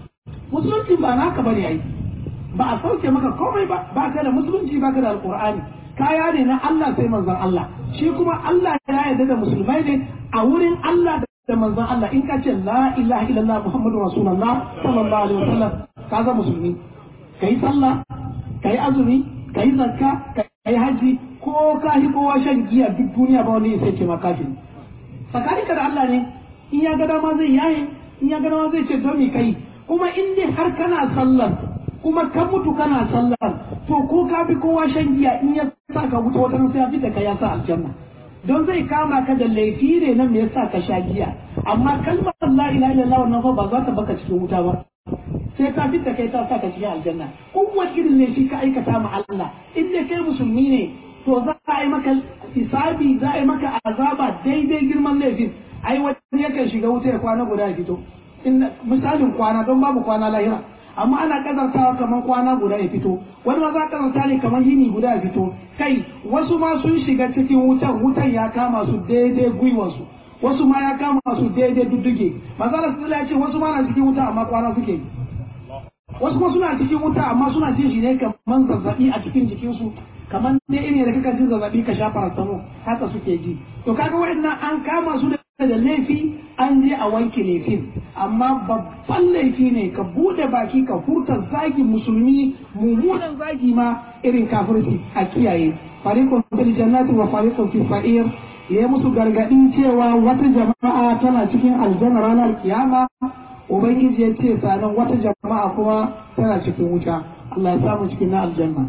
A: musulunci ba naka bane ai ba a sauke maka komai ba ba ka da musulunci ba ka da alqur'ani kaya ne na Allah sai manzon Allah shi kuma Allah ya yarda da musulmai ne a wurin Allah da manzon Allah in ka ce la ilaha illallah muhammadu rasulullah sallallahu alaihi wasallam ka ga musulmi kai sallah kai azumi kai zakka kai haji ko ka hi kowa shan giya duk duniya ba wani sai ce ma kafin tsakaninka da Allah ne in ya ga dama zai yaye in ya ga dama zai ce don mi kai kuma in dai har kana sallar kuma ka mutu kana sallar to ko ka fi kowa shan giya in ya sa ka wuta wata sai ya fi da kai ya sa aljanna don zai kama ka da laifi ne nan me yasa ka sha giya amma kalmar la ilaha illallah wannan fa ba za ta baka cikin wuta ba sai ta fita kai ta sa ka cikin aljanna kowace irin laifi ka aikata ma Allah in dai kai musulmi ne to za a yi maka hisabi za a yi maka azaba daidai girman laifin ai wani yakan shiga wuta ya kwana guda ya fito misalin kwana don babu kwana lahira amma ana kazartawa kamar kwana guda ya fito wani ma za kazarta ne kamar yini guda ya fito kai wasu ma sun shiga cikin wutan wutan ya kama su daidai gwiwansu wasu ma ya kama su daidai dudduge mazala su ya ce wasu ma na cikin wuta amma kwana suke wasu kuma suna cikin wuta amma suna jin shi ne kamar zazzabi a cikin jikinsu kamar ne irin da kaka jin zazzabi ka sha parastamo haka suke ji to kaga waɗannan an kama su da laifi an je a wanke laifin amma babban laifi ne ka bude baki ka furta zagi musulmi mummunan zagi ma irin kafirci a kiyaye fariqun fil jannati wa fariqun fi sa'ir ya musu gargadin cewa wata jama'a tana cikin aljanna ranar kiyama ubangiji ya ce sanan wata jama'a kuma tana cikin wuta Allah ya samu cikin na aljanna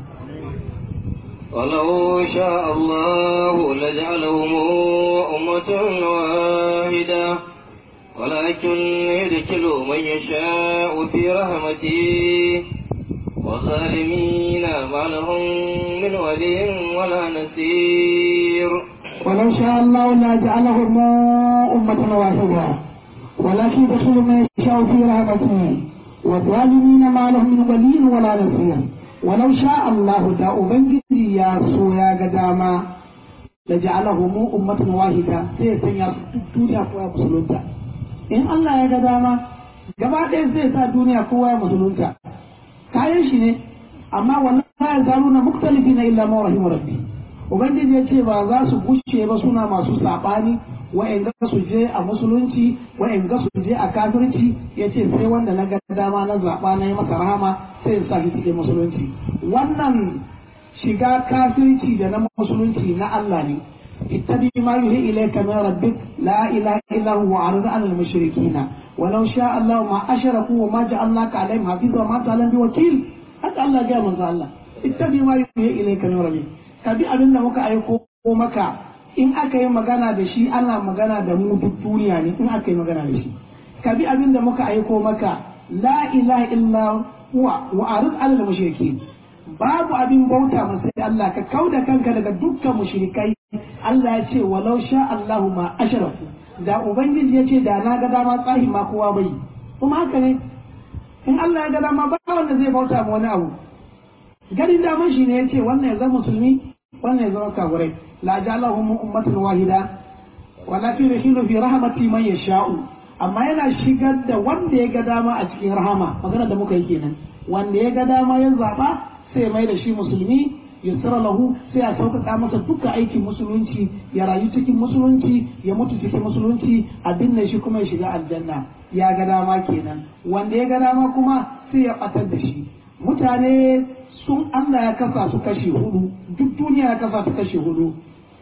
B: ولو شاء الله لجعلهم أمة واحدة ولكن يدخل من يشاء في رحمته والظالمين ما لهم من ولي ولا نصير
A: ولو شاء الله لجعلهم أمة واحدة ولكن يدخل من يشاء في رحمته والظالمين ما لهم من ولي ولا نصير ولو شاء الله دا أبنجي يا سويا قداما لجعلهم أمة واحدة سيسن الدنيا قوى مسلونتا إن الله يا قداما gaba ɗaya zai sa duniya kowa ya musulunta kayan shi ne amma wannan ya zaru na muktalifi na illa ma rahimu rabbi ubangiji ya ce ba za su gushe ba suna masu saɓani wa'in ga su je a musulunci wa'in ga su je a kafirci ya ce sai wanda na ga dama na zaɓa na yi masa rahama sai in sa shi cikin musulunci wannan shiga kafirci da na musulunci na Allah ne ittabi ma yuhi ilayka min rabbik la ilaha illa huwa arid an al mushrikina walau sha Allah ma ashraku wa ma ja'alnaka alaihim hafiza wa ma ta'lam bi wakil haka Allah ya manzo Allah ittabi ma yuhi ilayka min rabbik ka bi abin da muka aiko maka in aka yi magana da shi ana magana da mu duk duniya ne in aka yi magana da shi ka bi abin da muka aiko maka la ilaha illa huwa wa arid alal mushrikin babu abin bauta ma sai Allah ka kauda kanka daga dukkan mushrikai Allah ya ce walau sha Allahu ma ashraku da ubangiji ya ce da na ga dama tsahi ma kowa bai kuma haka ne in Allah ya ga dama ba wanda zai bauta ma wani abu ganin daman shi ne ya ce wannan ya zama musulmi wannan ya zama kafirai la ja'alahum ummatan wahida walakin yahilu fi rahmati man yasha'u amma yana shigar da wanda ya ga dama a cikin rahama magana da muka yi kenan wanda ya ga dama ya zaba sai mai da shi musulmi yusra lahu sai a sauƙaƙa masa duka aikin musulunci ya rayu cikin musulunci ya mutu cikin musulunci a binne shi kuma ya shiga aljanna ya ga dama kenan wanda ya ga dama kuma sai ya ɓatar da shi mutane sun Allah ya kasa su kashe hudu duk duniya ya kasa su kashe hudu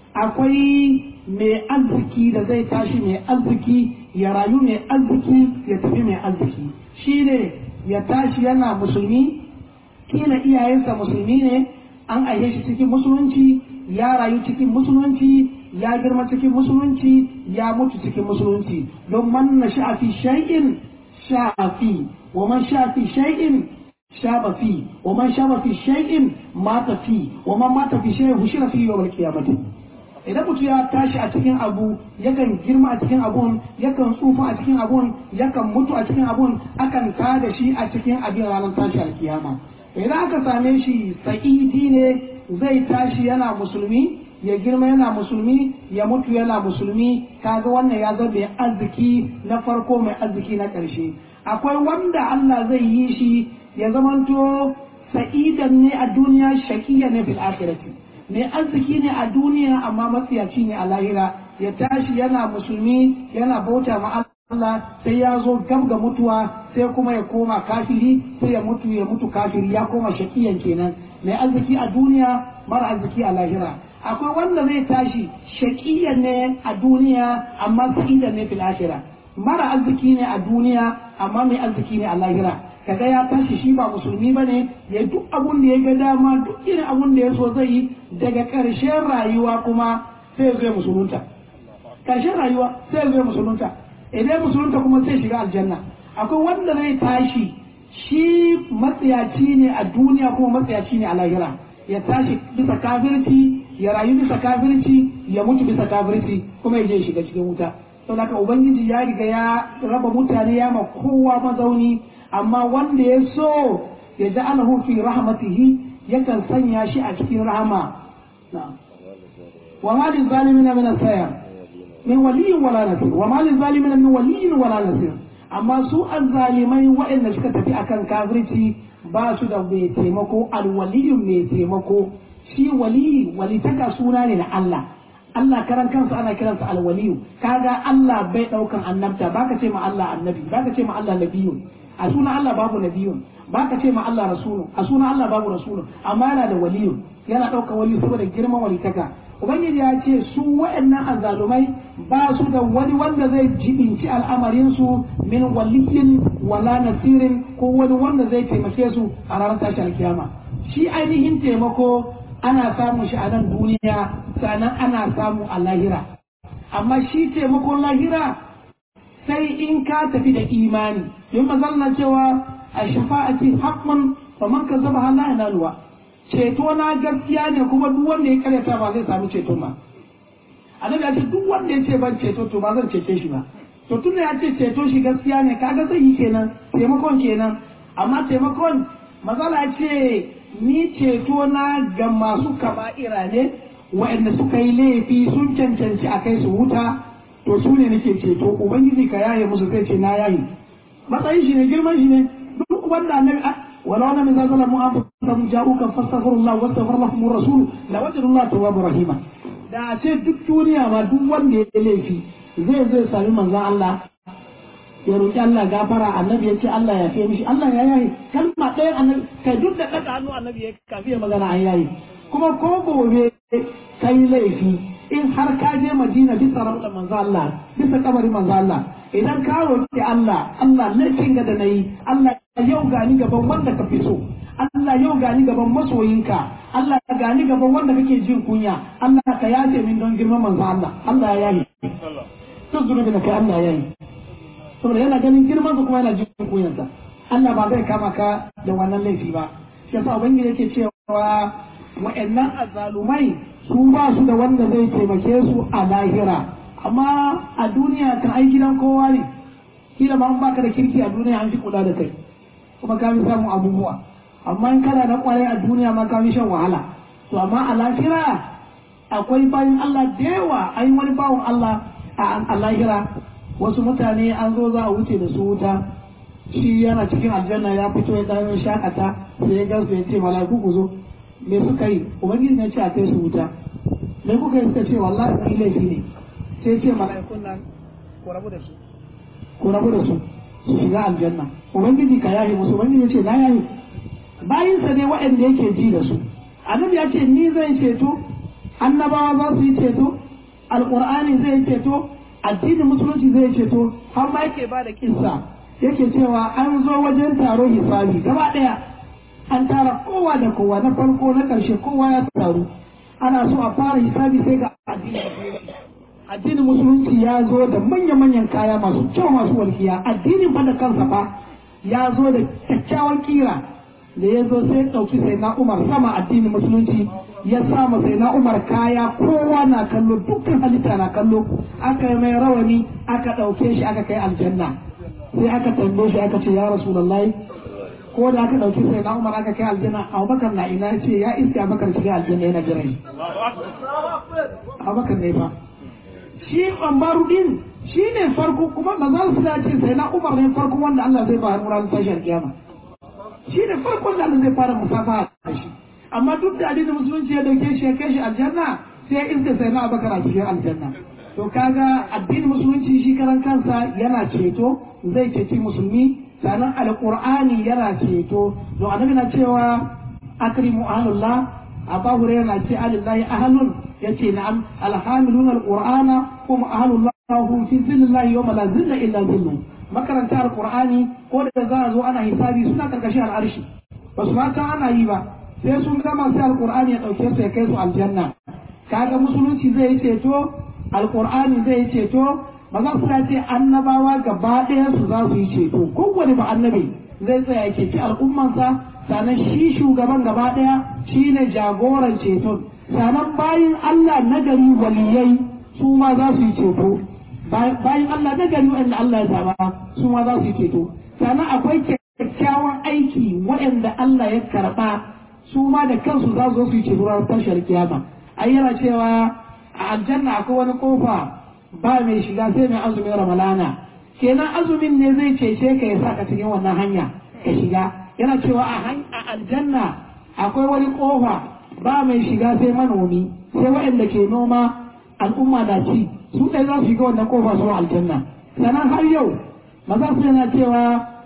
A: akwai mai arziki da zai tashi mai arziki ya rayu mai arziki ya tafi mai arziki shi ne ya tashi yana musulmi kila iyayensa musulmi ne an aihe shi cikin musulunci ya rayu cikin musulunci ya girma cikin musulunci ya mutu cikin musulunci don man na sha'afi shay'in sha'afi wa man sha'afi shay'in shaba fi wa man shaba fi shay'in mata fi wa man mata fi shay'in hushira fi yawmal qiyamati idan mutum ya tashi a cikin abu yakan girma a cikin abun yakan tsufa a cikin abun yakan mutu a cikin abun akan tada shi a cikin abin ranar tashi alkiyama idan aka same shi sa'idi ne zai tashi yana musulmi ya girma yana musulmi ya mutu yana musulmi kaga wannan ya zama mai arziki na farko mai arziki na ƙarshe akwai wanda Allah zai yi shi ya zamanto sa'idan ne a duniya shakiya ne fil akhirati mai arziki ne a duniya amma matsiyaci ne a lahira ya tashi yana musulmi yana bauta ma Allah sai ya zo gab ga mutuwa sai kuma ya koma kafiri sai ya mutu ya mutu kafiri ya koma shakiyan kenan mai arziki a duniya mara arziki a lahira akwai wanda zai tashi shakiyan ne a duniya amma sa'idan ne fil akhirah mara arziki ne a duniya amma mai arziki ne a lahira kaga ya tashi shi ba musulmi ba ne ya duk abun da ya ga dama duk irin abun da ya so zai yi daga ƙarshen rayuwa kuma sai ya zo ya musulunta ƙarshen rayuwa sai ya zo ya musulunta idan musulunta kuma sai shiga aljanna akwai wanda zai tashi shi matsiyaci ne a duniya kuma matsiyaci ne a lahira ya tashi bisa kafirci ya rayu bisa kafirci ya mutu bisa kafirci kuma ya je shiga cikin wuta saboda haka ubangiji ya riga ya raba mutane ya ma kowa mazauni amma wanda ya so ya ji alahu fi rahmatihi yakan sanya shi a cikin rahama wa ma lil zalimin min asayar min waliyin wala nasir wa ma lil zalimin min waliyin wala nasir amma su azzalimai waɗanda suka tafi akan kafirci ba su da mai taimako alwaliyun mai taimako shi wali walitaka suna ne na Allah Allah karan kansa ana kiransa alwaliyu kaga Allah bai daukan annabta baka ce ma Allah annabi baka ce ma Allah nabiyun a suna Allah babu nabiyun baka ce ma Allah rasulun a suna Allah babu rasulun amma yana da waliyun yana daukan waliyu saboda girman walitaka ubangiji ya ce su waɗannan azzalumai ba su da wani wanda zai jibinci al'amarin su min waliyin wala nasirin ko wani wanda zai taimake su a ranar tashin kiyama shi ainihin taimako ana samun shi a nan duniya sannan ana samu a lahira amma shi taimakon lahira sai in ka tafi da imani yin mazalla cewa a shafa'ati haqqun fa man kazzaba hala yanaluwa ceto na gaskiya ne kuma duk wanda ya karyata ba zai sami ceto ba annabi ya ce duk wanda ya ce ban ceto to ba zan cece shi ba to tun ya ce ceto shi gaskiya ne kaga zai yi kenan taimakon kenan amma taimakon mazala ce ni ceto na ga masu kaba'ira ne waɗanda suka yi laifi sun cancanci a kai su wuta to su ne nake ceto ubangiji ka yaye musu zai ce na yaye matsayin shi ne girman shi ne duk wanda annabi wala wala min zazala mu an fasahum ja'uka fastaghfirullah wa astaghfir lahum rasul la wajadullah tawwabur rahima da a ce duk duniya ma duk wanda ya laifi zai zai sami manzon Allah ya roƙi Allah gafara annabi ya ce Allah ya fiye mishi Allah ya yayi kalma ɗaya annabi kai duk da ɗaga hannu annabi ya kafi ya magana an yayi kuma ko gobe kai laifi in har ka je Madina bisa rauda manzo Allah bisa kabari manzo Allah idan ka roƙi Allah Allah laifin ga da nayi Allah yau gani gaban wanda ka fi so Allah yau gani gaban masoyinka Allah gani gaban wanda kake jin kunya Allah ka yace min don girman manzo Allah Allah ya yayi duk zunubin da kai Allah ya yayi saboda yana ganin girman su kuma yana jin kunyansa Allah ba zai kama ka da wannan laifi ba shi yasa ubangiji yake cewa wa'annan azzalumai su ba su da wanda zai taimake su a lahira amma a duniya kan ai gidan kowa ne kila ma an baka da kirki a duniya an fi kula da kai kuma ka fi samun abubuwa amma in kana na kwarai a duniya ma ka fi shan wahala to amma a lahira akwai bayan Allah da yawa ai wani bawan Allah a lahira wasu mutane an zo za a wuce da su wuta shi yana cikin aljanna ya fito ya dan shakata sai ya gansu ya ce mala'iku ku zo me suka yi ubangiji ne ce a kai su wuta me kuka yi suka ce wallahi mun laifi ne sai ce mala'ikun nan ku rabu da su ku rabu da su su shiga aljanna ubangiji ka yahi musu ubangiji ya ce na yahi bayin sa ne waɗanda yake ji da su annabi ya ce ni zai ceto annabawa za su yi ceto alqur'ani zai ceto addinin musulunci zai ceto har ma yake ba da kissa yake cewa an zo wajen taro hisabi gaba daya an tara kowa da kowa na farko na karshe kowa ya taru ana so a fara hisabi sai ga addinin musulunci addinin musulunci ya zo da manya-manyan kaya masu kyau masu walkiya addinin fa da kansa fa ya zo da kyakkyawan kira da ya zo sai ɗauki sai na umar sama addinin musulunci ya sama sai na umar kaya kowa na kallo dukkan halitta na kallo aka yi mai rawani aka ɗauke shi aka kai aljanna sai aka tambaye shi aka ce ya rasulullahi ko da aka ɗauki sai na umar aka kai aljanna abubakar na ina ce ya iske abubakar shiga aljanna yana jiran shi abubakar ne fa shi ɓambaru din shi ne farko kuma ba za su ce sai na umar ne farko wanda Allah zai ba hannu tashar kiyama shi ne farkon da Allah zai fara musafa da shi amma duk da addinin musulunci ya dauke shi ya kai shi aljanna sai ya iske sai na abubakar a cikin aljanna to kaga addinin musulunci shi karan kansa yana ceto zai ceci musulmi sannan alqur'ani yana ceto to annabi na cewa akrimu ahlullah abu hurairah na ce alillahi ahlun yace na'am alhamilun alqur'ana hum ahlullah hum fi zillallahi yawma la zilla illa zilluh makaranta alqur'ani ko da za a zo ana hisabi suna karkashin al'arshi ba su ma ana yi ba sai sun gama sai alqur'ani ya dauke su ya kai su aljanna kaga musulunci zai yi ceto alkur'ani zai yi ceto ba za su ce annabawa gaba ɗaya su za su yi ceto kowane ba annabi zai tsaya ya ceci al'ummansa sannan shi shugaban gaba ɗaya shi ne jagoran ceton sannan bayan Allah nagari waliyai su ma za su yi ceto bayan Allah nagari wanda Allah ya zaba su ma za su yi ceto sannan akwai kyakkyawan aiki waɗanda Allah ya karɓa su ma da kansu za su zo su yi ceto ranar tashar kiyama ai yana cewa a aljanna akwai wani kofa ba mai shiga sai mai azumin ramalana kenan azumin ne zai cece ka ya saka cikin wannan hanya ka shiga yana cewa a aljanna akwai wani kofa ba mai shiga sai manomi sai waɗanda ke noma al'umma da ci su ɗaya za su shiga wannan kofa su aljanna sannan har yau maza su yana cewa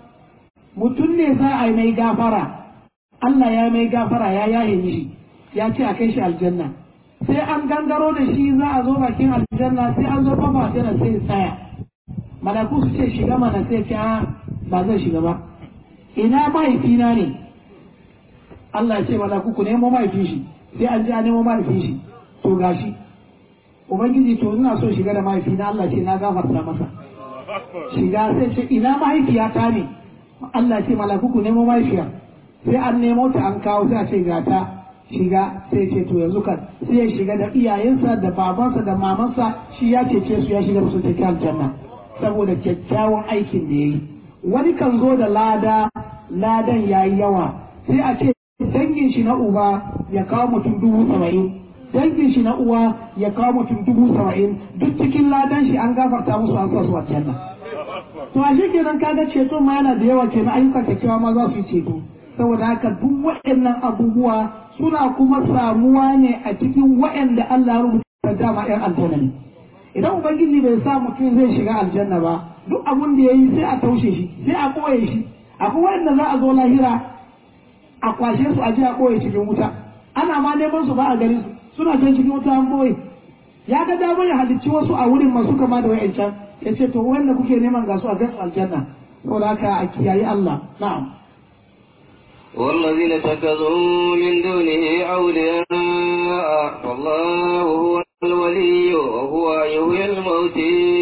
A: mutum ne za a yi mai gafara Allah ya mai gafara ya yaye mishi ya ce a kai shi aljanna sai an gangaro da shi za a zo bakin aljanna sai an zo kafa aljanna sai tsaya malaku su ce shiga mana sai ce ba zai shiga ba ina mahaifina ne Allah ya ce malaku ku nemo mahaifin shi sai an je a nemo mahaifin shi to gashi ubangiji to ina so shiga da mahaifina Allah ce na gafarta masa shiga sai ce ina mahaifiyata ne Allah ce malaku ku nemo mahaifiya sai an nemo ta an kawo sai a ce gata shiga sai ce to yanzu kan sai ya shiga da iyayensa da babansa da mamansa shi ya cece su ya shiga su cikin aljanna saboda kyakkyawan aikin da yayi wani kan zo da lada ladan yayi yawa sai a ce dangin shi na uba ya kawo mutum dubu saba'in dangin shi na uwa ya kawo mutum dubu saba'in duk cikin ladan shi an gafarta musu an sa su aljanna to a shi kenan kaga ceto ma yana da yawa kenan ayyukan kyakkyawa ma za su yi ceto saboda haka duk waɗannan abubuwa suna kuma samuwa ne a cikin waɗanda Allah ya rubuta dama ‘yan aljanna ne. Idan Ubangiji bai sa mutum zai shiga aljanna ba, duk abun da ya yi sai a taushe shi, sai a ɓoye shi. Akwai waɗanda za a zo lahira a kwashe su a je a ɓoye cikin wuta. Ana ma neman su ba a gari su, suna can cikin wuta an ɓoye. Ya ga damar ya halicci wasu a wurin masu kama da wa'yancan, ya ce to wanda kuke neman ga su a gasu aljanna. Saboda haka a kiyayi Allah. Na'am.
B: والذين اتخذوا من دونه أولياء فالله هو الولي وهو يحيي الموت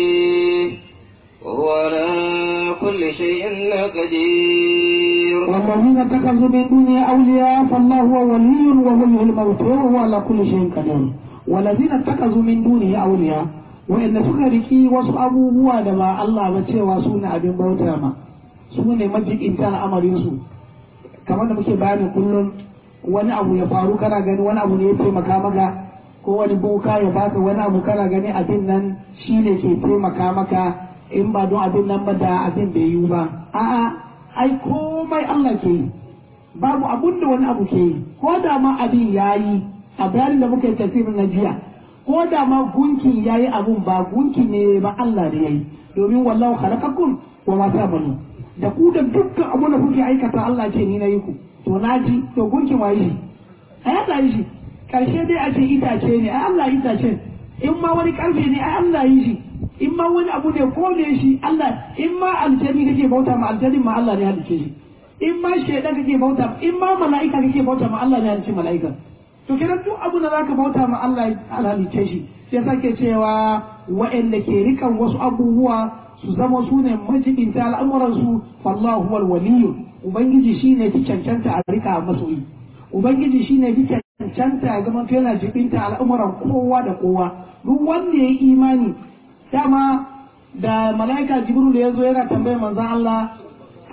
B: وهو على كل شيء قدير
A: والذين اتخذوا من دونه أولياء فالله هو ولي وهو يحيي الموت وهو على كل شيء قدير والذين اتخذوا من دونه أولياء وإن سكركي wasu abubuwa da ba Allah ba cewa su ne abin bauta ma su ne majibinta al'amarinsu kamar da muke bayani kullum wani abu ya faru kana gani wani abu ne ya taimaka maka ko wani boka ya baka wani abu kana gani abin nan shi ne ke taimaka maka in ba don abin nan ba da abin bai yiwu ba a'a ai komai Allah ke yi babu abun da wani abu ke yi ko da ma abin ya yi a bayanin da muka yi tafsirin na jiya ko da ma gunki ya yi abun ba gunki ne ba Allah ne ya yi domin wallahu khalaqakum wa ma ta'malun da ku da dukkan abu da kuke aikata Allah ce ni na yi ku to na ji to gunkin waye shi ai Allah yi shi karshe dai a ce itace ne ai Allah itace in ma wani karfe ne ai Allah yi shi in ma wani abu ne ko ne shi Allah in ma aljani kake bauta ma aljani ma Allah ne halice shi in ma shaidan kake bauta in ma mala'ika kake bauta ma Allah ne halice mala'ika to kenan duk abu da zaka bauta ma Allah halice shi sai sake cewa wa'anda ke rikan wasu abubuwa su zama su ne majibinta al'amuransu fallahu huwal waliyu ubangiji shine fi cancanta a rika masoyi ubangiji shine fi cancanta ya zama yana jibinta al'amuran kowa da kowa duk wanda ya yi imani dama da mala'ika jibril ya zo yana tambayar manzon Allah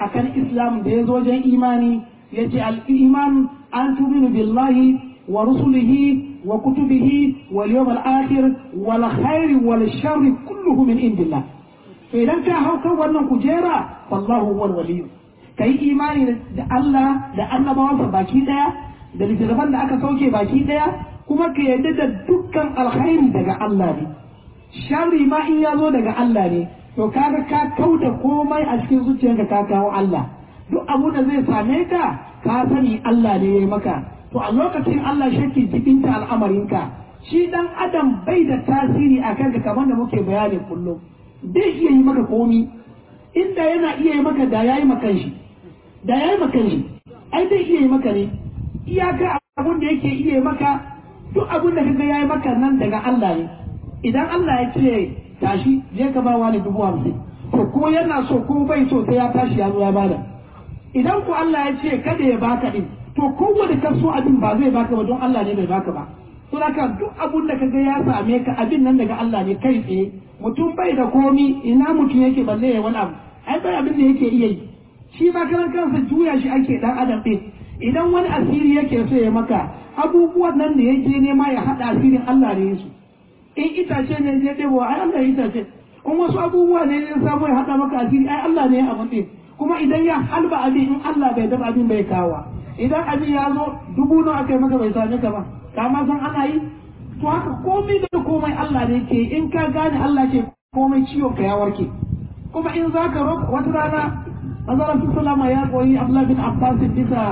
A: akan islam da ya zo wajen imani ya ce al-iman an tuminu billahi wa rusulihi wa kutubihi wal yawmal akhir wal khairi wal sharri kulluhu min indillah to idan ka hau kan wannan kujera wallahu huwal waliyyu kai imani da Allah da annabawansa baki daya da littattafan da aka sauke baki daya kuma ka yarda da dukkan alkhairi daga Allah ne sharri ma in ya zo daga Allah ne to kaga ka kauda komai a cikin zuciyarka ka kawo Allah duk abu da zai same ka ka sani Allah ne ya maka to a lokacin Allah shakki jibinta al'amarinka shi dan adam bai da tasiri a kanka kamar da muke bayani kullum bai iya yi maka komi inda yana iya yi maka da yayi maka shi da yayi maka shi ai zai iya yi maka ne iyaka abun da yake iya yi maka duk abun da kaga yayi maka nan daga Allah ne idan Allah ya ce tashi je ka ba wani dubu hamsin to ko yana so ko bai so sai ya tashi ya zo ya bada idan ku Allah ya ce kada ya baka din to kowane kaso abin ba zai baka ba don Allah ne bai baka ba to haka duk abun da kaga ya same ka abin nan daga Allah ne kai tsaye mutum bai da komi ina mutum yake balle ya wani abu ai bai abin da yake iya yi shi ba karan kansa juya shi ake dan adam din idan wani asiri yake so ya maka abubuwan nan da yake nema ya hada asirin Allah ne su in itace ne ya ɗebo ai Allah ya itace in wasu abubuwa ne ya samu ya hada maka asiri ai Allah ne ya abin din kuma idan ya halba abin in Allah bai dafa abin bai kawo idan abin ya zo dubu nawa aka yi maka bai same ka ba ka ma san ana yi to haka komai da komai Allah ne ke in ka gane Allah ke komai ciwon ka ya warke kuma in za ka roƙa wata rana Azara su salama ya koyi Abdullah bin Abbas bisa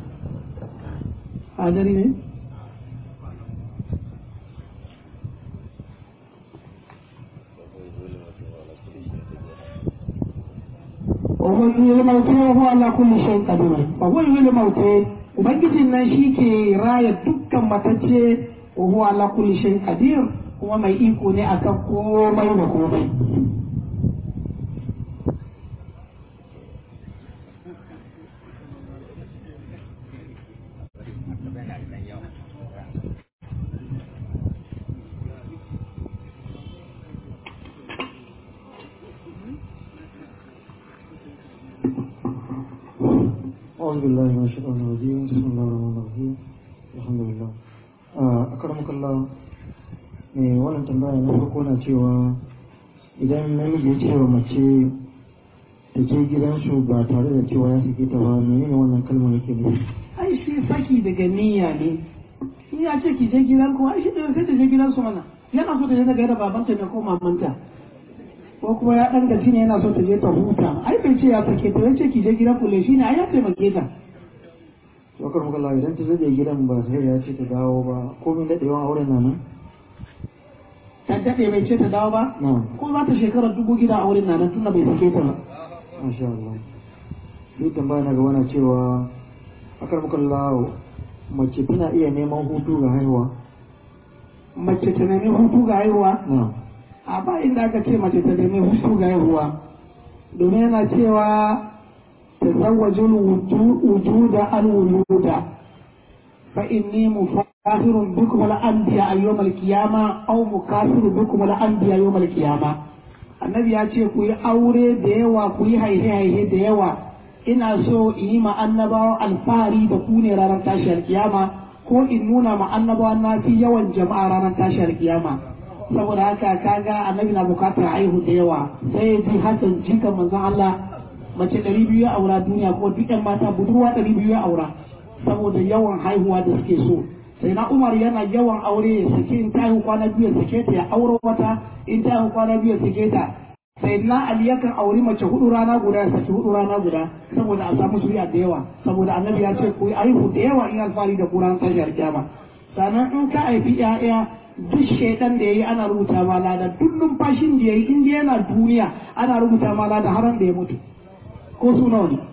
A: hadari ne وهو يحيي الموتى وهو على كل شيء قدير وهو يحيي الموتى ubangijin nan shi ke raya dukkan matacce wa huwa ala kulli shay qadir kuma mai iko ne akan komai da komai
C: أعوذ بالله من الشيطان الرجيم بسم الله الرحمن الرحيم الحمد لله أكرمك الله mai wannan tambaya na farko na cewa idan namiji ya ce wa mace da ke gidansu ba tare da cewa ya sake ta ba menene wannan kalmar yake nufi
A: ai shi saki daga niyya ne in ya ce ki je gidan ku ai shi da sai ta je gidan su mana yana so ta je daga da babanta ne ko mamanta ko kuma ya dan gaci ne yana so ta je ta huta ai bai ce ya sake ta ce ki je gidan ku le shine ai ya taimake ta
C: to akar Allah idan ta zai gidan ba sai ya ce ta dawo ba komai daɗewan auren na nan
A: ta daɗe bai ce ta dawo ba
C: na
A: ko za ta shekarar dubu gida a wurin nan tunda bai sake ta ba
C: masha Allah duk tambaya na gaba na cewa akar Allah mace tana iya neman hutu ga haihuwa
A: mace ta nemi hutu ga haihuwa
C: na
A: a ba inda aka ce mace ta nemi hutu ga haihuwa domin yana cewa ta zawajin wujuda al wuluda fa inni mufahirun bikum al anbiya yawm al qiyama aw mukasiru bikum al anbiya yawm al qiyama annabi ya ce ku yi aure da yawa ku yi haihe haihe da yawa ina so in yi ma annabawa alfahari da ku ne ranar tashiyar kiyama ko in nuna ma annabawa na fi yawan jama'a ranar tashiyar kiyama saboda haka kaga annabi na bukatar haihu da yawa sai ya ji hasan jikan manzon Allah mace ɗari biyu ya aura duniya ko duk ƴan mata budurwa ɗari biyu ya aura saboda yawan haihuwa da suke so sai na Umar yana yawan aure ya sake in ta haihu kwana biyu ya sake ta ya auro wata in ta haihu kwana biyu ya sake ta sai na Ali yakan auri mace hudu rana guda ya saki hudu rana guda saboda a samu zuriya da yawa saboda annabi ya ce ku yi haihu da yawa in alfahari da kuran tashar kiyama sannan in ka haifi 'ya'ya duk shaidan da yayi ana rubuta ma lada duk numfashin da yayi in yana duniya ana rubuta ma lada har da ya mutu ko su nawa ne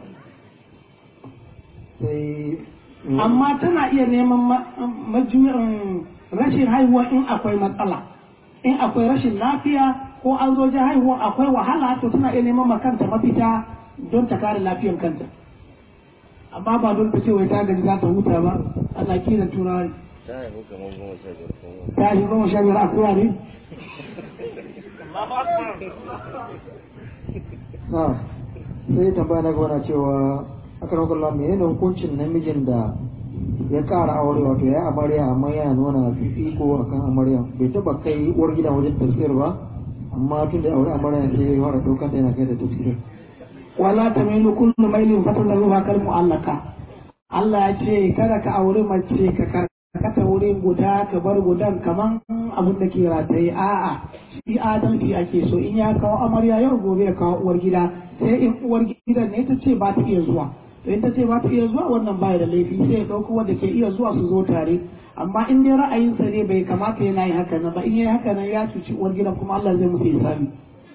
C: sai
A: amma tana iya neman ma- majuyin rashin haihuwa in akwai matsala in akwai rashin lafiya ko an zo ji haihuwa akwai wahala to tana iya neman ma kanta mafita don ta kare lafiyar kanta amma ba don ta ce wai ta gaji za ta huta ba ana kiran turawa
B: ta haifu kamar goma sha biyar kuma
A: ta shi goma sha biyar akuya ne
C: na sai tambaya na gaba na cewa akan wakalla me yana hukuncin namijin da ya ƙara aure wato ya amarya amma yana nuna fifiko akan amarya bai taba kai uwar gida wajen tafsir ba amma tun da aure amarya sai ya fara ɗaukar da yana kai da tafsir
A: wala tamilu kullu mailin fatadruha kal mu'allaka Allah ya ce kada ka aure mace ka karkata wurin guda ka bar gudan kaman abin da ke rataye a'a shi adalci ake so in ya kawo amarya yau gobe ya kawo uwar gida sai in uwar gidan ne ta ce ba ta iya zuwa to in ta ce ba ta iya zuwa wannan baya da laifi sai ya ɗauko wanda ke iya zuwa su zo tare amma in dai ra'ayinsa ne bai kamata yana yi haka nan ba in yi haka nan ya cuci uwar gidan kuma Allah zai musu hisabi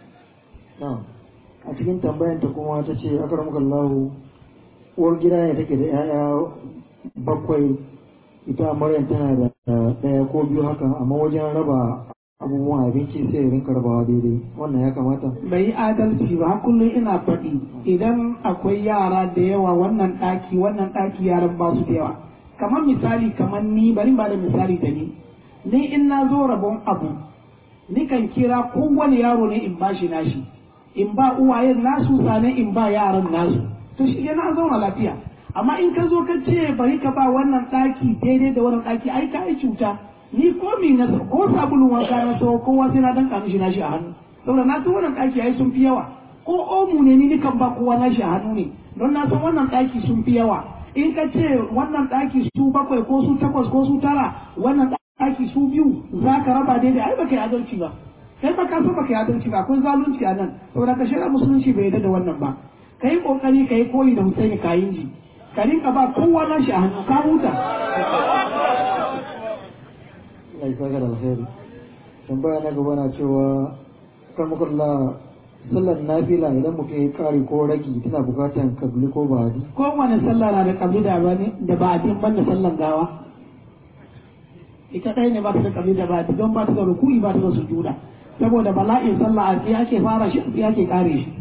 C: a cikin tambayanta kuma ta ce akramakallahu uwar gida ne take da 'ya'ya bakwai ita maryam tana da ɗaya ko biyu haka amma wajen raba abubuwan abinci sai rinka rabawa daidai wannan ya kamata
A: bai yi adalci ba kullum ina faɗi idan akwai yara da yawa wannan ɗaki wannan ɗaki yaran ba su da yawa kamar misali kamar ni bari ba da misali da ni ni in na zo rabon abu ni kan kira kowane yaro ne in bashi nashi in ba uwayen nasu sane in ba yaran nasu to shi yana zauna lafiya amma in ka zo ka ce bari ka ba wannan ɗaki daidai da wannan ɗaki ai ka yi cuta ni ko mi na ko sabulun wanka na so kowa sai na dan mishi nashi a hannu saboda na san wannan ɗaki ai sun fi yawa ko omu ne ni nikan ba kowa nashi a hannu ne don na san wannan ɗaki sun fi yawa in ka ce wannan ɗaki su bakwai ko su takwas ko su tara wannan ɗaki su biyu za ka raba daidai ai baka yi adalci ba kai ba ka so baka yi adalci ba akwai zalunci a nan saboda ka shirya musulunci bai yarda da wannan ba ka yi kokari ka yi koyi da Husaini kayin ji ka rinka ba kowa nashi a hannu ka huta
C: Allah ya saka da alheri tambaya na gaba na cewa kan makalla sallar nafila idan mutum ya kari ko ragi tana bukatan kabli ko ba'adi
A: kowane sallah na da kabli da bane da ba'adin banda sallan gawa ita ɗaya ne ba ta da kabli da ba'adi don ba ta da ruku'i ba ta da sujuda saboda bala'in sallah a tsaye ake fara shi a tsaye ake kare shi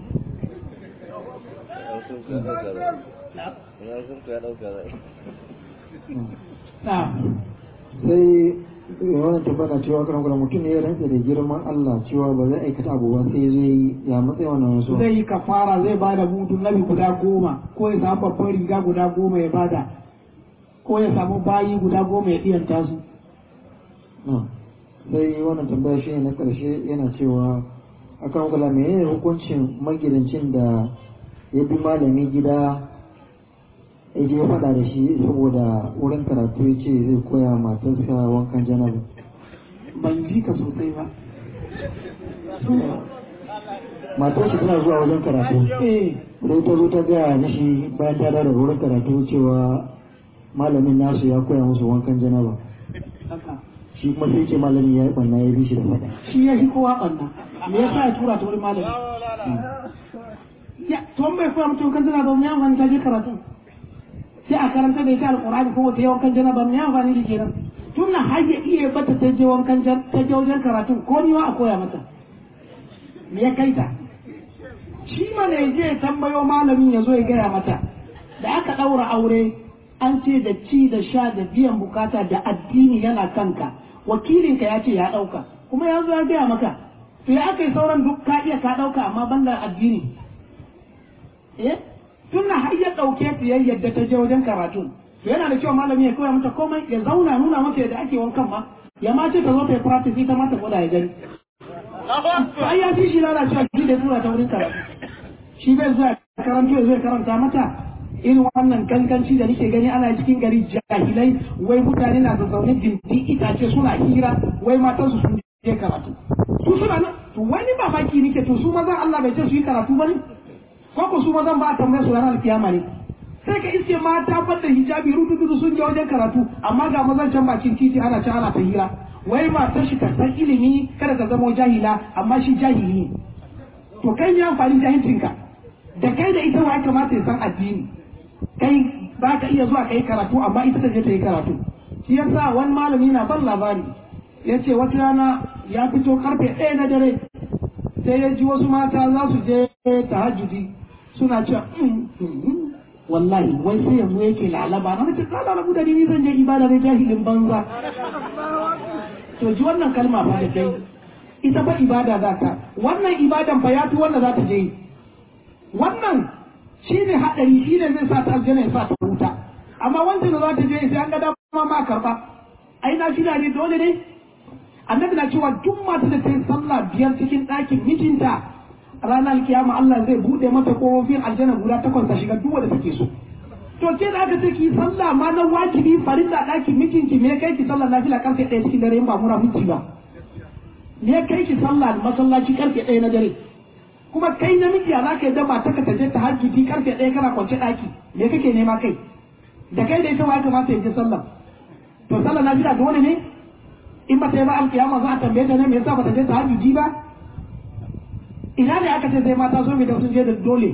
C: sai wannan tabbata cewa kan kuma mutum ne ya rantsa da girman Allah cewa ba zai aikata abu ba sai zai ya matsayi wannan wasu
A: zai yi kafara zai bada mudu nabi guda goma ko ya samu babban riga guda goma ya bada ko ya samu bayi guda goma ya ɗiyanta su
C: sai wannan tambaya shi na karshe yana cewa akan kula menene hukuncin magidancin da ya bi malami gida ya je faɗa da shi saboda wurin karatu ya ce zai koya matarsa wankan janaba
A: ban ji ka sosai ba
C: matar shi tana zuwa wajen karatu
A: eh
C: sai ta zo ta gaya mishi bayan ta dawo daga wurin karatu cewa malamin nasu ya koya musu wankan janaba
A: haka
C: shi kuma sai ce malamin ya yi ɓanna ya bi shi da faɗa
A: shi ya shi kowa ɓanna me yasa ya tura ta wurin malami ya to bai koya mutum kan tana ba mu yawan ta je karatu sai a karanta da ita alqur'ani ko wata yawan kan jana ba mu yawan fani shi kenan tun na har ya iya bata ta je wankan jan ta je wajen karatu ko ni ma a koya mata me ya kai ta shi mana ya je ya tambayo malamin ya zo ya gaya mata da aka ɗaura aure an ce da ci da sha da biyan bukata da addini yana kanka wakilinka ya ce ya ɗauka kuma ya zo ya gaya maka to ya aka yi sauran duk ka iya ka ɗauka amma banda addini eh tunda har ya ɗauke ta ya yadda ta je wajen karatu to yana da kyau malami ya koya mata komai ya zauna nuna mata yadda ake wankan ma ya ma ce ta zo ta yi practice ita ma ta gwada ya gani to ai ya fi shi lalacewa shi da tura ta wurin karatu shi bai zuwa karanto ya zo ya karanta mata irin wannan ganganci da nake gani ana cikin gari jahilai wai mutane na zazzaune dindi itace suna hira wai matan su sun je karatu su suna nan to wani mamaki nake to su mazan Allah bai ce su yi karatu ba ne ko ko su mazan ba a tambaye su ranar kiyama ne sai ka iske mata fadda hijabi rududu sun je wajen karatu amma ga mazan can bakin titi ana can ana ta hira wai matar shi ka san ilimi kada ka zama jahila amma shi jahili ne to kai ne amfani jahilcinka da kai da ita wa ya kamata ya san addini kai ba ka iya zuwa ka yi karatu amma ita ta je ta yi karatu shi yasa wani malami na ban labari ya ce wata rana ya fito karfe ɗaya na dare sai ya ji wasu mata za su je tahajjudi suna cewa wallahi wai sai yanzu yake lalaba na mace kala rabu da ni zan je ibada da jahilin banza to ji wannan kalma fa da kai ita fa ibada za ta wannan ibadan fa ya fi wanda za ta je yi wannan shi ne haɗari shi ne zai sa ta aljanna ya sa ta wuta amma wancan da za ta je sai an ga dama ma karɓa ai na shi ne dole ne annabi na cewa duk mata da ta yi sallah biyar cikin ɗakin mijinta ranar kiyama Allah zai buɗe mata ƙofofin aljanna guda takwas ta shiga duk wanda take so to ke da aka ce ki sallah ma na wajibi farilla ɗakin mijinki me kai ki sallah nafila karfe ɗaya cikin dare in ba mura miji ba me kai ki sallah masallaci karfe ɗaya na dare kuma kai namiji za ka yi da mata ka taje ta hajjiti karfe ɗaya kana kwance ɗaki me kake nema kai da kai da ita ma ya kamata ya je sallah to sallah nafila dole ne in ba ta yi ba alkiyama za a tambaye ta ne me yasa ba ta je ta hajjiji ba ina ne aka ce sai mata so mai da sun je da dole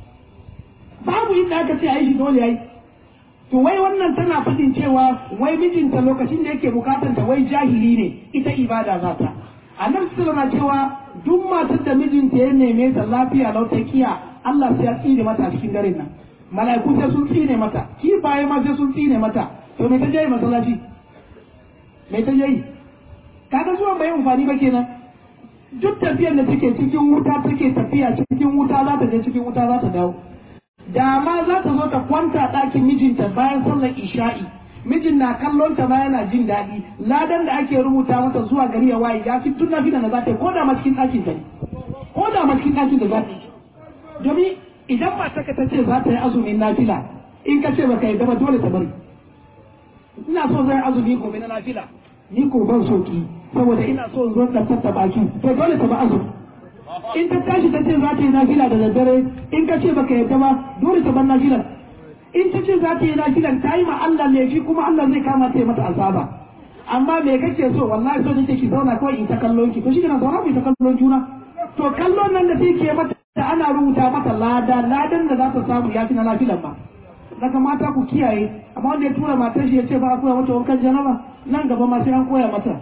A: babu inda aka ce a yi shi dole ya yi to wai wannan tana fadin cewa wai mijinta lokacin da yake bukatar ta wai jahili ne ita ibada za ta annabi sallallahu alaihi cewa duk matar da mijinta ya neme ta lafiya lau ta kiya Allah sai ya tsine mata a cikin daren nan mala'iku sai sun tsine mata ki baye ma sai sun tsine mata to me ta je masallaci me ta je kaga zuwan bai amfani ba kenan duk tafiyar da take cikin wuta take tafiya cikin wuta za ta je cikin wuta za ta dawo da ma za ta zo ta kwanta ɗakin mijinta bayan sallar isha'i mijin na kallon ta ba yana jin daɗi ladan da ake rubuta mata zuwa gari ya waye ya fi tun na da za ta yi ko da ma cikin ɗakin ta ne ko da ma cikin ɗakin da za ta yi domin idan ba ta ta ce za ta yi azumin nafila in ka ce ba ka yi ba dole ta bari ina so zai azumi gobe na nafila ni ko ban soki saboda ina so in zo ɗan tattaɓa ki to dole ta ba azumi in ta tashi ta ce za ta yi nafila da daddare in ka ce baka yadda ba dole ta bar nafilan in ta ce za ta yi nafilan ta yi ma Allah laifi kuma Allah zai kama ta yi mata azaba amma me kake so wallahi so nake ki zauna kawai in ta kallon ki to shi kana zauna ku ta kallon juna to kallon nan da take mata da ana rubuta mata lada ladan da za ta samu ya fi na nafilan ba daga mata ku kiyaye amma wanda ya tura matar shi ya ce ba a koya mata wankan janaba nan gaba ma sai an koya mata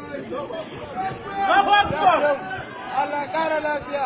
B: Allah ƙara lafiya.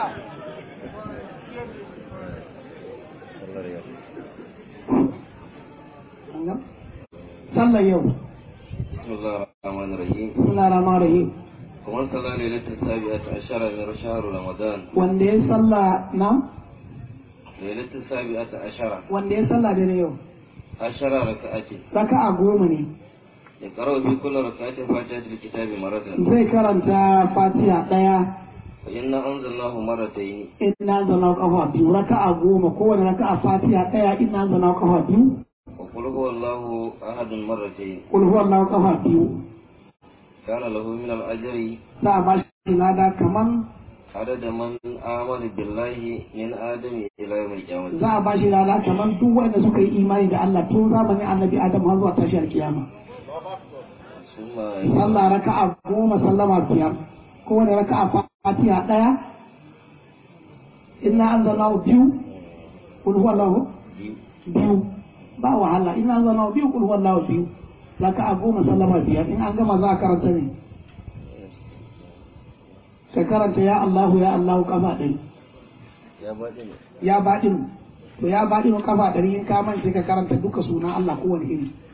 A: sallar yau
B: بسم الله الرحمن الرحيم
A: suna rama rahim
B: ومن صلى ليلة السابعة عشر من شهر رمضان
A: wanda ya salla na
B: ليلة السابعة عشر
A: wanda ya salla da yau
B: عشر ركعة
A: raka'a goma ne
B: يقرأ في كل ركعة فاتحة الكتاب مرة
A: zai karanta fatiha ɗaya
B: وإنا أنزلناه مرتين
A: ina zana kafa biyu raka'a goma kowane raka'a fatiha ɗaya ina zana kafa biyu
B: وقل هو الله أحد مرتين
A: kul huwa Allah kafa biyu
B: كان له من الأجر
A: za a ba shi lada kaman
B: عدد من آمن بالله من آدم إلى يوم القيامة
A: za a ba shi lada kaman duk wanda suka yi imani da Allah tun zamanin annabi Adam har zuwa tashiyar kiyama
B: ثم
A: sallah raka'a goma sallama biyar kowane raka'a fatiha ɗaya inna anzalnahu biyu kul huwa Allah biyu ba wahala ina zana biyu kul wallahu biyu raka a goma sallama biyar in an gama za a karanta ne ka karanta ya Allahu ya Allahu kafa ɗari
B: يا بعدين
A: ya baɗin to ya baɗin kafa ɗari in ka mance ka karanta duka sunan Allah kowane iri